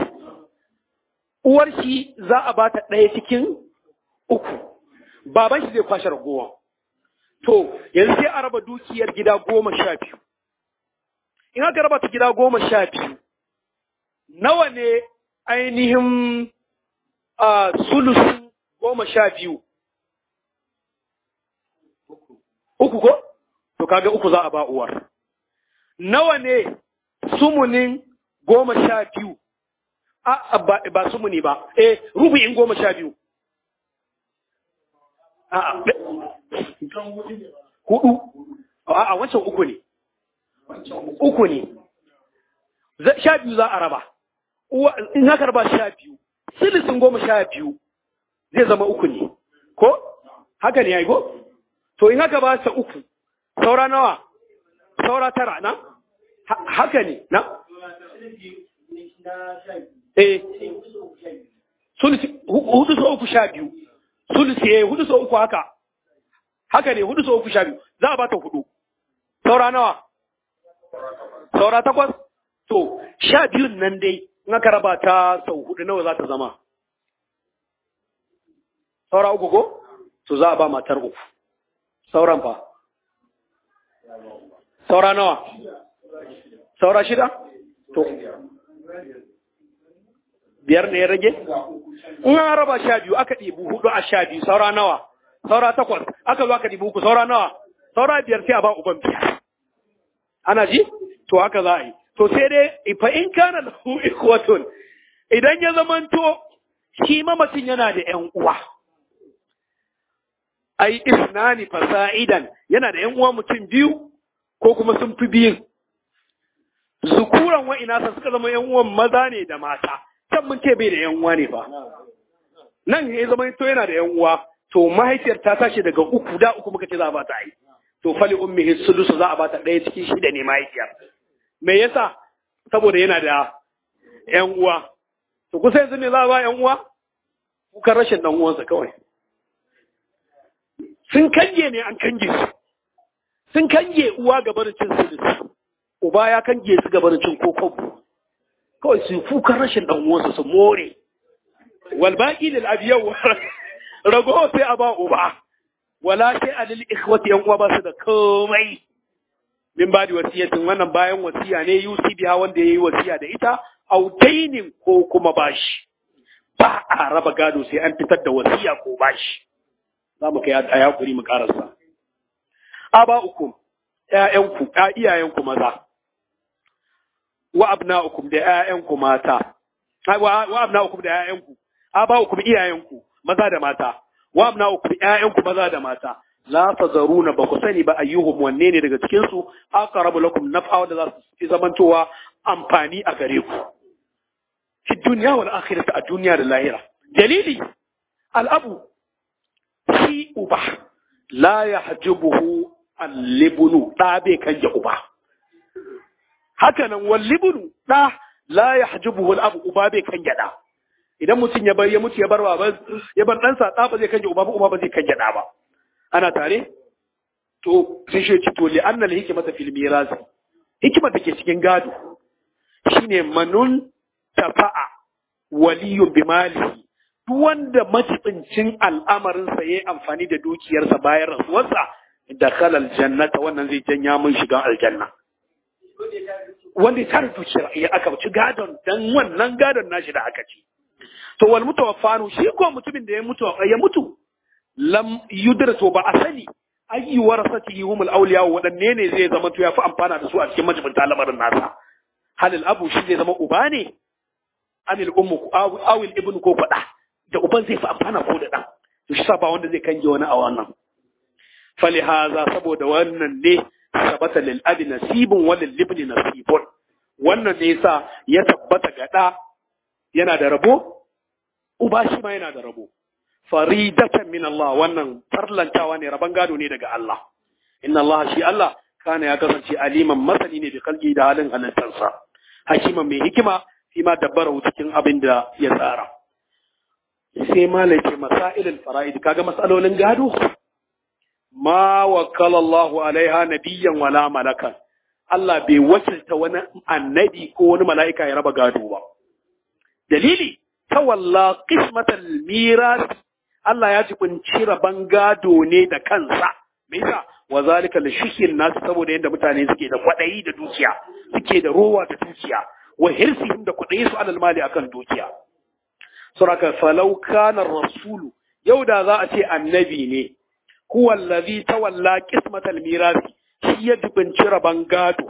uwar shi za a ba ta ɗaya cikin uku baban shi zai kwashe ragowa to yanzu sai a raba dukiyar gida goma sha biyu in aka raba ta gida goma sha biyu nawa ne ainihin a sulusun goma sha biyu uku ko to kaga uku za a ba uwar nawa ne sumunin goma sha biyu a ba, ba sumuni ba eh rubu'in goma sha biyu a hudu a wancan uku ne uku ne sha biyu za a raba in haka raba sha biyu silisin goma sha biyu zai zama uku ne ko haka ne ya yi ko to in haka ba sa uku saura nawa saura tara na haka ne na eh sulusi hudu so uku sha biyu sulusi eh hudu so uku haka haka ne hudu so uku sha biyu za a bata hudu saura nawa saura takwas to sha biyun nan dai in aka raba ta sau hudu nawa za ta zama saura uku ko to za a ba matar uku sauran fa saura nawa saura shida to biyar ne ya rage in an raba sha biyu aka ɗibu hudu a sha biyu saura nawa saura takwas aka zo aka ɗibu uku saura nawa saura biyar sai a ba uban biyar ana ji to haka za a yi to sai dai fa in kana lahu ikhwatun idan ya zamanto shi mamacin yana da ƴan uwa ai isnani fasa'idan yana da ƴan uwa mutum biyu ko kuma sun fi biyun zukuran wa inasa suka zama ƴan uwan maza ne da mata can mun ce bai da ƴan uwa ne fa nan ya zama to yana da ƴan uwa to mahaifiyar ta tashi daga uku da uku muka ce za a ba ta yi to fali ummihi sulusu za a ba ta ɗaya cikin shida ne mahaifiyar me yasa saboda yana da ƴan uwa to kusa yanzu ne za a ba ƴan uwa kukan rashin ɗan uwansa kawai sun kange ne an kange su sun kange uwa ga barin cin sulusu uba ya kange su ga barin cin kokon kawai su kukan rashin ɗan uwansa su more wal baqi lil abiyau rago sai a ba uba wala sai a lil ikhwati yan uwa ba su da komai min ba da wasiyatin wannan bayan wasiya ne yusi biha wanda yayi wasiya da ita autainin ko kuma bashi ba a raba gado sai an fitar da wasiya ko bashi za mu kai a yakuri mu karasa aba ukum ƴaƴanku iyayenku maza wa abna'ukum da ƴaƴanku mata wa abna'ukum da ƴaƴanku aba'ukum iyayenku maza da mata wa abna'ukum ƴaƴanku maza da mata la tazaruna ba ku sani ba ayyuhum wanne ne daga cikin su aqrabu lakum naf'a da za su fi zamantowa amfani a gare ku fi dunya wal akhirati a duniya da lahira dalili al'abu shi uba la yahjubuhu al-libnu da bai kanje uba haka nan wal libnu da la yahjubuhu al-abu uba bai kanje da idan mutum ya bar ya mutu ya bar baban ya bar ɗansa ɗa ba zai kanje uba ba uba ba zai kanje ɗa ba ana tare to sai shi ci to li annal hikmata fil miras hikimar da ke cikin gado shine manun tafa'a waliyun bi malihi duk wanda majibincin al'amarin sa yayi amfani da dukiyarsa bayan rasuwarsa da khalal jannata wannan zai janya mun shiga aljanna wanda ya tara dukiyar ya aka ci gadon dan wannan gadon nashi da aka ci to wal mutawaffanu shi ko mutumin da ya mutu ya mutu lam yudratu ba a sani ayyu warasatihi humul awliya wadanne ne zai zama to yafi amfana da su a cikin majibinta lamarin nasa halil abu shi zai zama uba ne anil ummu aw il ibnu ko fada da uban zai fi amfana ko da dan to shi sa ba wanda zai kange wani a wannan fali haza saboda wannan ne sabata lil abi nasibun wa lil ibni nasibun wannan ne yasa ya tabbata ga da yana da rabo uba shi ma yana da rabo faridatan min Allah wannan farlantawa ne raban gado ne daga Allah inna Allah shi Allah kana ya kasance aliman masani ne bi kalgi da halin halittarsa hakiman mai hikima fi ma dabbara cikin abin da ya tsara sai malai ce masailul fara'id kaga masalolin gado ma wakala Allah alaiha nabiyyan wala malakan Allah bai wakilta wani annabi ko wani mala'ika ya raba gado ba dalili tawalla qismatal miras Allah ya jibinci raban gado ne da kansa me yasa wa zalika li shihil nas saboda yanda mutane suke da kwadayi da dukiya suke da rowa da dukiya wa hirsihim da kwadayi su alal mali akan dukiya suraka falau kana rasulu yau da za a ce annabi ne huwa allazi tawalla qismatal miras shi ya jibinci raban gado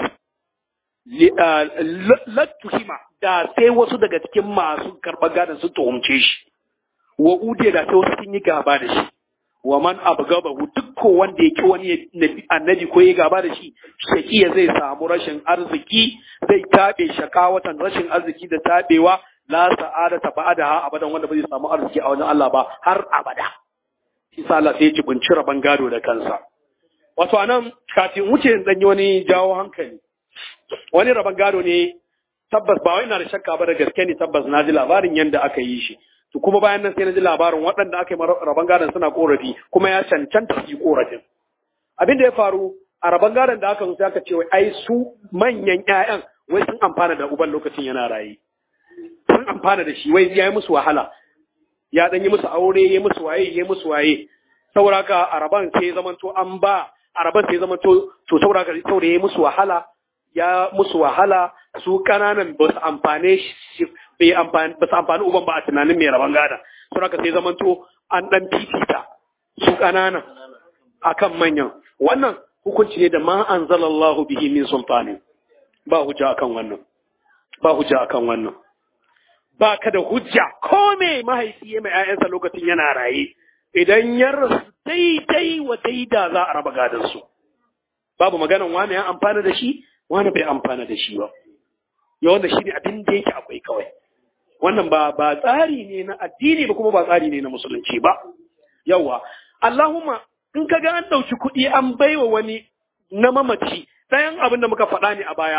lattuhima da sai wasu daga cikin masu karɓar gadon sun tuhumce shi wa ude da sai wasu sun yi gaba da shi wa man abgabahu duk ko wanda ya ki wani annabi ko ya gaba da shi shakiya zai samu rashin arziki zai tabe shakawatan rashin arziki da tabewa la sa'ada ta ba'da abadan wanda ba zai samu arziki a wajen Allah ba har abada shi sa Allah sai ya jibinci raban gado da kansa wato anan kafin wuce dan yi wani jawo hankali wani raban gado ne tabbas ba wai na da shakka ba da gaske ne tabbas na ji labarin yadda aka yi shi to kuma bayan nan sai na ji labarin waɗanda aka yi raban gadon suna korafi kuma ya cancanta su yi korafin abin da ya faru a raban gadon da aka zo sai aka ce wai ai su manyan ƴaƴan wai sun amfana da uban lokacin yana raye sun amfana da shi wai ya yi musu wahala ya dan yi musu aure ya yi musu waye ya yi musu waye saboda haka a raban sai zamanto an ba a raban sai zamanto to saboda haka saboda ya yi musu wahala ya musu wahala su kananan ba su amfane shi bai amfani ba su amfani uban ba a tunanin mai rabon gada sun haka sai zamanto an dan fifita su kananan akan manyan wannan hukunci ne da ma anzalallahu bihi min sultani ba hujja akan wannan ba hujja akan wannan ba ka da hujja ko me mahaifi ya mai 'ya'yansa lokacin yana raye idan ya rasu daidai wa daida za a raba gadon su babu maganan wani ya amfana da shi wani bai amfana da shi ba ya wanda shi ne abin da yake akwai kawai wannan ba ba tsari ne na addini ba kuma ba tsari ne na musulunci ba yawa Allahumma in ka ga an ɗauki kuɗi an baiwa wani na mamaci ɗayan abin da muka faɗa ne a baya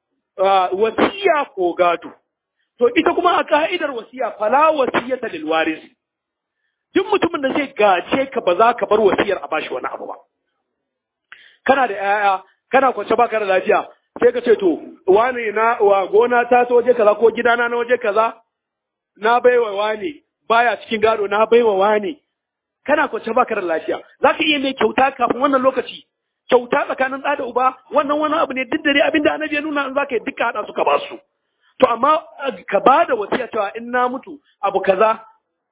wasiya ko gado to ita kuma a ka'idar wasiya fala wasiyata lil waris duk mutumin da zai gace ka ba za ka bar wasiyar a bashi wani abu ba kana da 'ya'ya kana kwance baka da lafiya sai ka ce to wane na wa gona ta ta waje kaza ko gidana na waje kaza na baiwa wane baya cikin gado na baiwa wane kana kwance baka da lafiya zaka iya mai kyauta kafin wannan lokaci kyauta tsakanin ɗa da uba wannan wani abu ne duk dare abinda annabi ya nuna in zaka yi duka hada su ka ba su to amma ka ba da wasiya cewa in na mutu abu kaza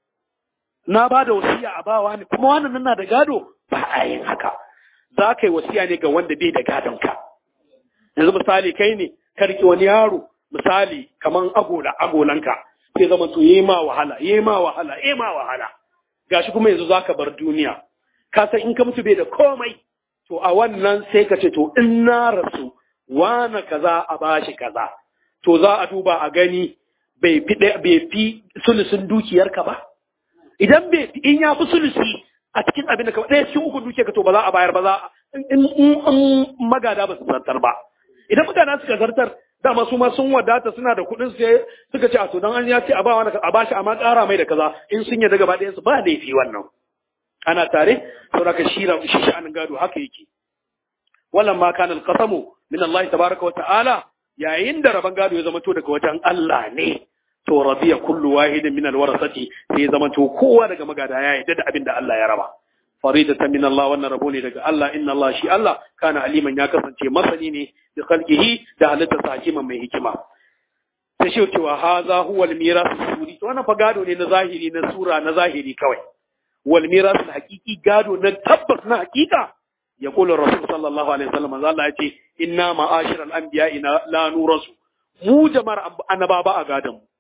na ba da wasiya a bawa ne kuma wannan nan na da gado ba a yin haka za ka yi wasiya ne ga wanda bai da gadon ka yanzu misali kai ne ka riƙe wani yaro misali kaman agola agolanka sai zama to yayi ma wahala yayi ma wahala yayi ma wahala gashi kuma yanzu zaka bar duniya ka san in ka mutu bai da komai to a wannan sai ka ce to in na rasu wana kaza a bashi kaza to za a duba a gani bai fi bai fi sulusun dukiyarka ba idan bai in ya fi sulusi a cikin abin da ka ɗaya cikin uku dukiyarka to ba za a bayar ba za in magada ba su zartar ba idan magada suka zartar dama su ma sun wadata suna da kuɗin sai suka ce a to dan an ya ce a ba wani a bashi amma ƙara mai da kaza in sun yarda gaba ɗayan su ba laifi wannan ana tare saboda ka shi shi sha'anin gado haka yake wallan ma kana alqasamu min Allah tabaraka wa ta'ala yayin da raban gado ya zama to daga wajen Allah ne to radiya kullu wahidin min alwarasati sai ya zama to kowa daga magada ya yarda da abin da Allah ya raba faridatan min Allah wannan rabo ne daga Allah inna Allah shi Allah kana aliman ya kasance masani ne da khalqihi da halitta hakiman mai hikima sai shi cewa haza huwa al-miras suri to wannan fa gado ne na zahiri na sura na zahiri kawai wal miras al-haqiqi gado na tabbas na hakika ya kula rasul sallallahu alaihi wasallam manzo Allah ya ce inna ma'ashir al-anbiya ina la nurasu mu jama'ar annaba ba a gadon mu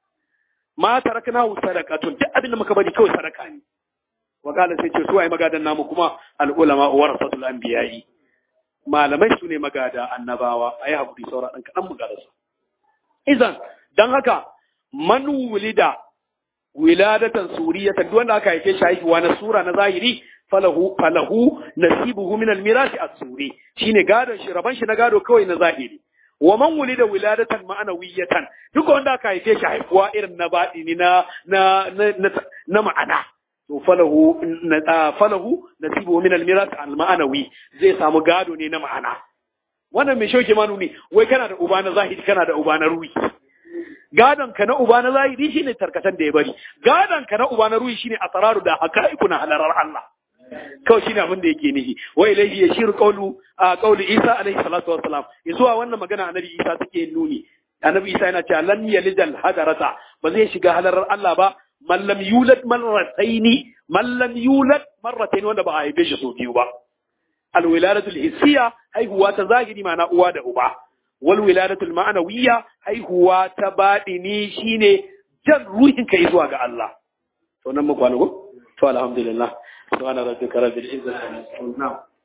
ma tarakna sadaqatun duk abin da muka bari kawai sadaka ne wa qala sai ce su ai magadan namu kuma al-ulama warasatul anbiya'i malamai su ne magada annabawa ayi hakuri saura dan kadan mu garasa idan dan haka man wulida wiladatan suriyatan duk wanda aka haife shi haihuwa na sura na zahiri falahu falahu nasibuhu min al-miras as-suri shine gadon shi raban shi na gado kawai na zahiri wa man wulida wiladatan ma'anawiyatan duk wanda aka haife shi haihuwa irin na baɗini na na na na ma'ana to falahu na falahu nasibuhu min al-miras al-ma'anawi zai samu gado ne na ma'ana wannan mai shauke manu ne wai kana da uba na zahiri kana da uba na ruhi gadon ka na uba na zahiri shine tarkatan da ya bari gadon ka na uba na ruhi shine asararu da haqa'iqu na halarar Allah kawai shine abin da yake nihi wa ilayhi yashiru qawlu a qawli Isa alaihi salatu wassalam zuwa wannan magana annabi Isa take nuni annabi Isa yana cewa lan yalidal hadarata ba zai shiga halarar Allah ba man lam yulad marrataini man lam yulad marrataini wanda ba a haife shi so biyu ba alwiladatul hissiya haihuwa ta zahiri ma'ana uwa da uba wal wiladatul ma'anawiyya haihuwa ta baɗini shine jan ruhin kai zuwa ga Allah to nan mu kwana ko to alhamdulillah subhana rabbika rabbil izzati amma yasifun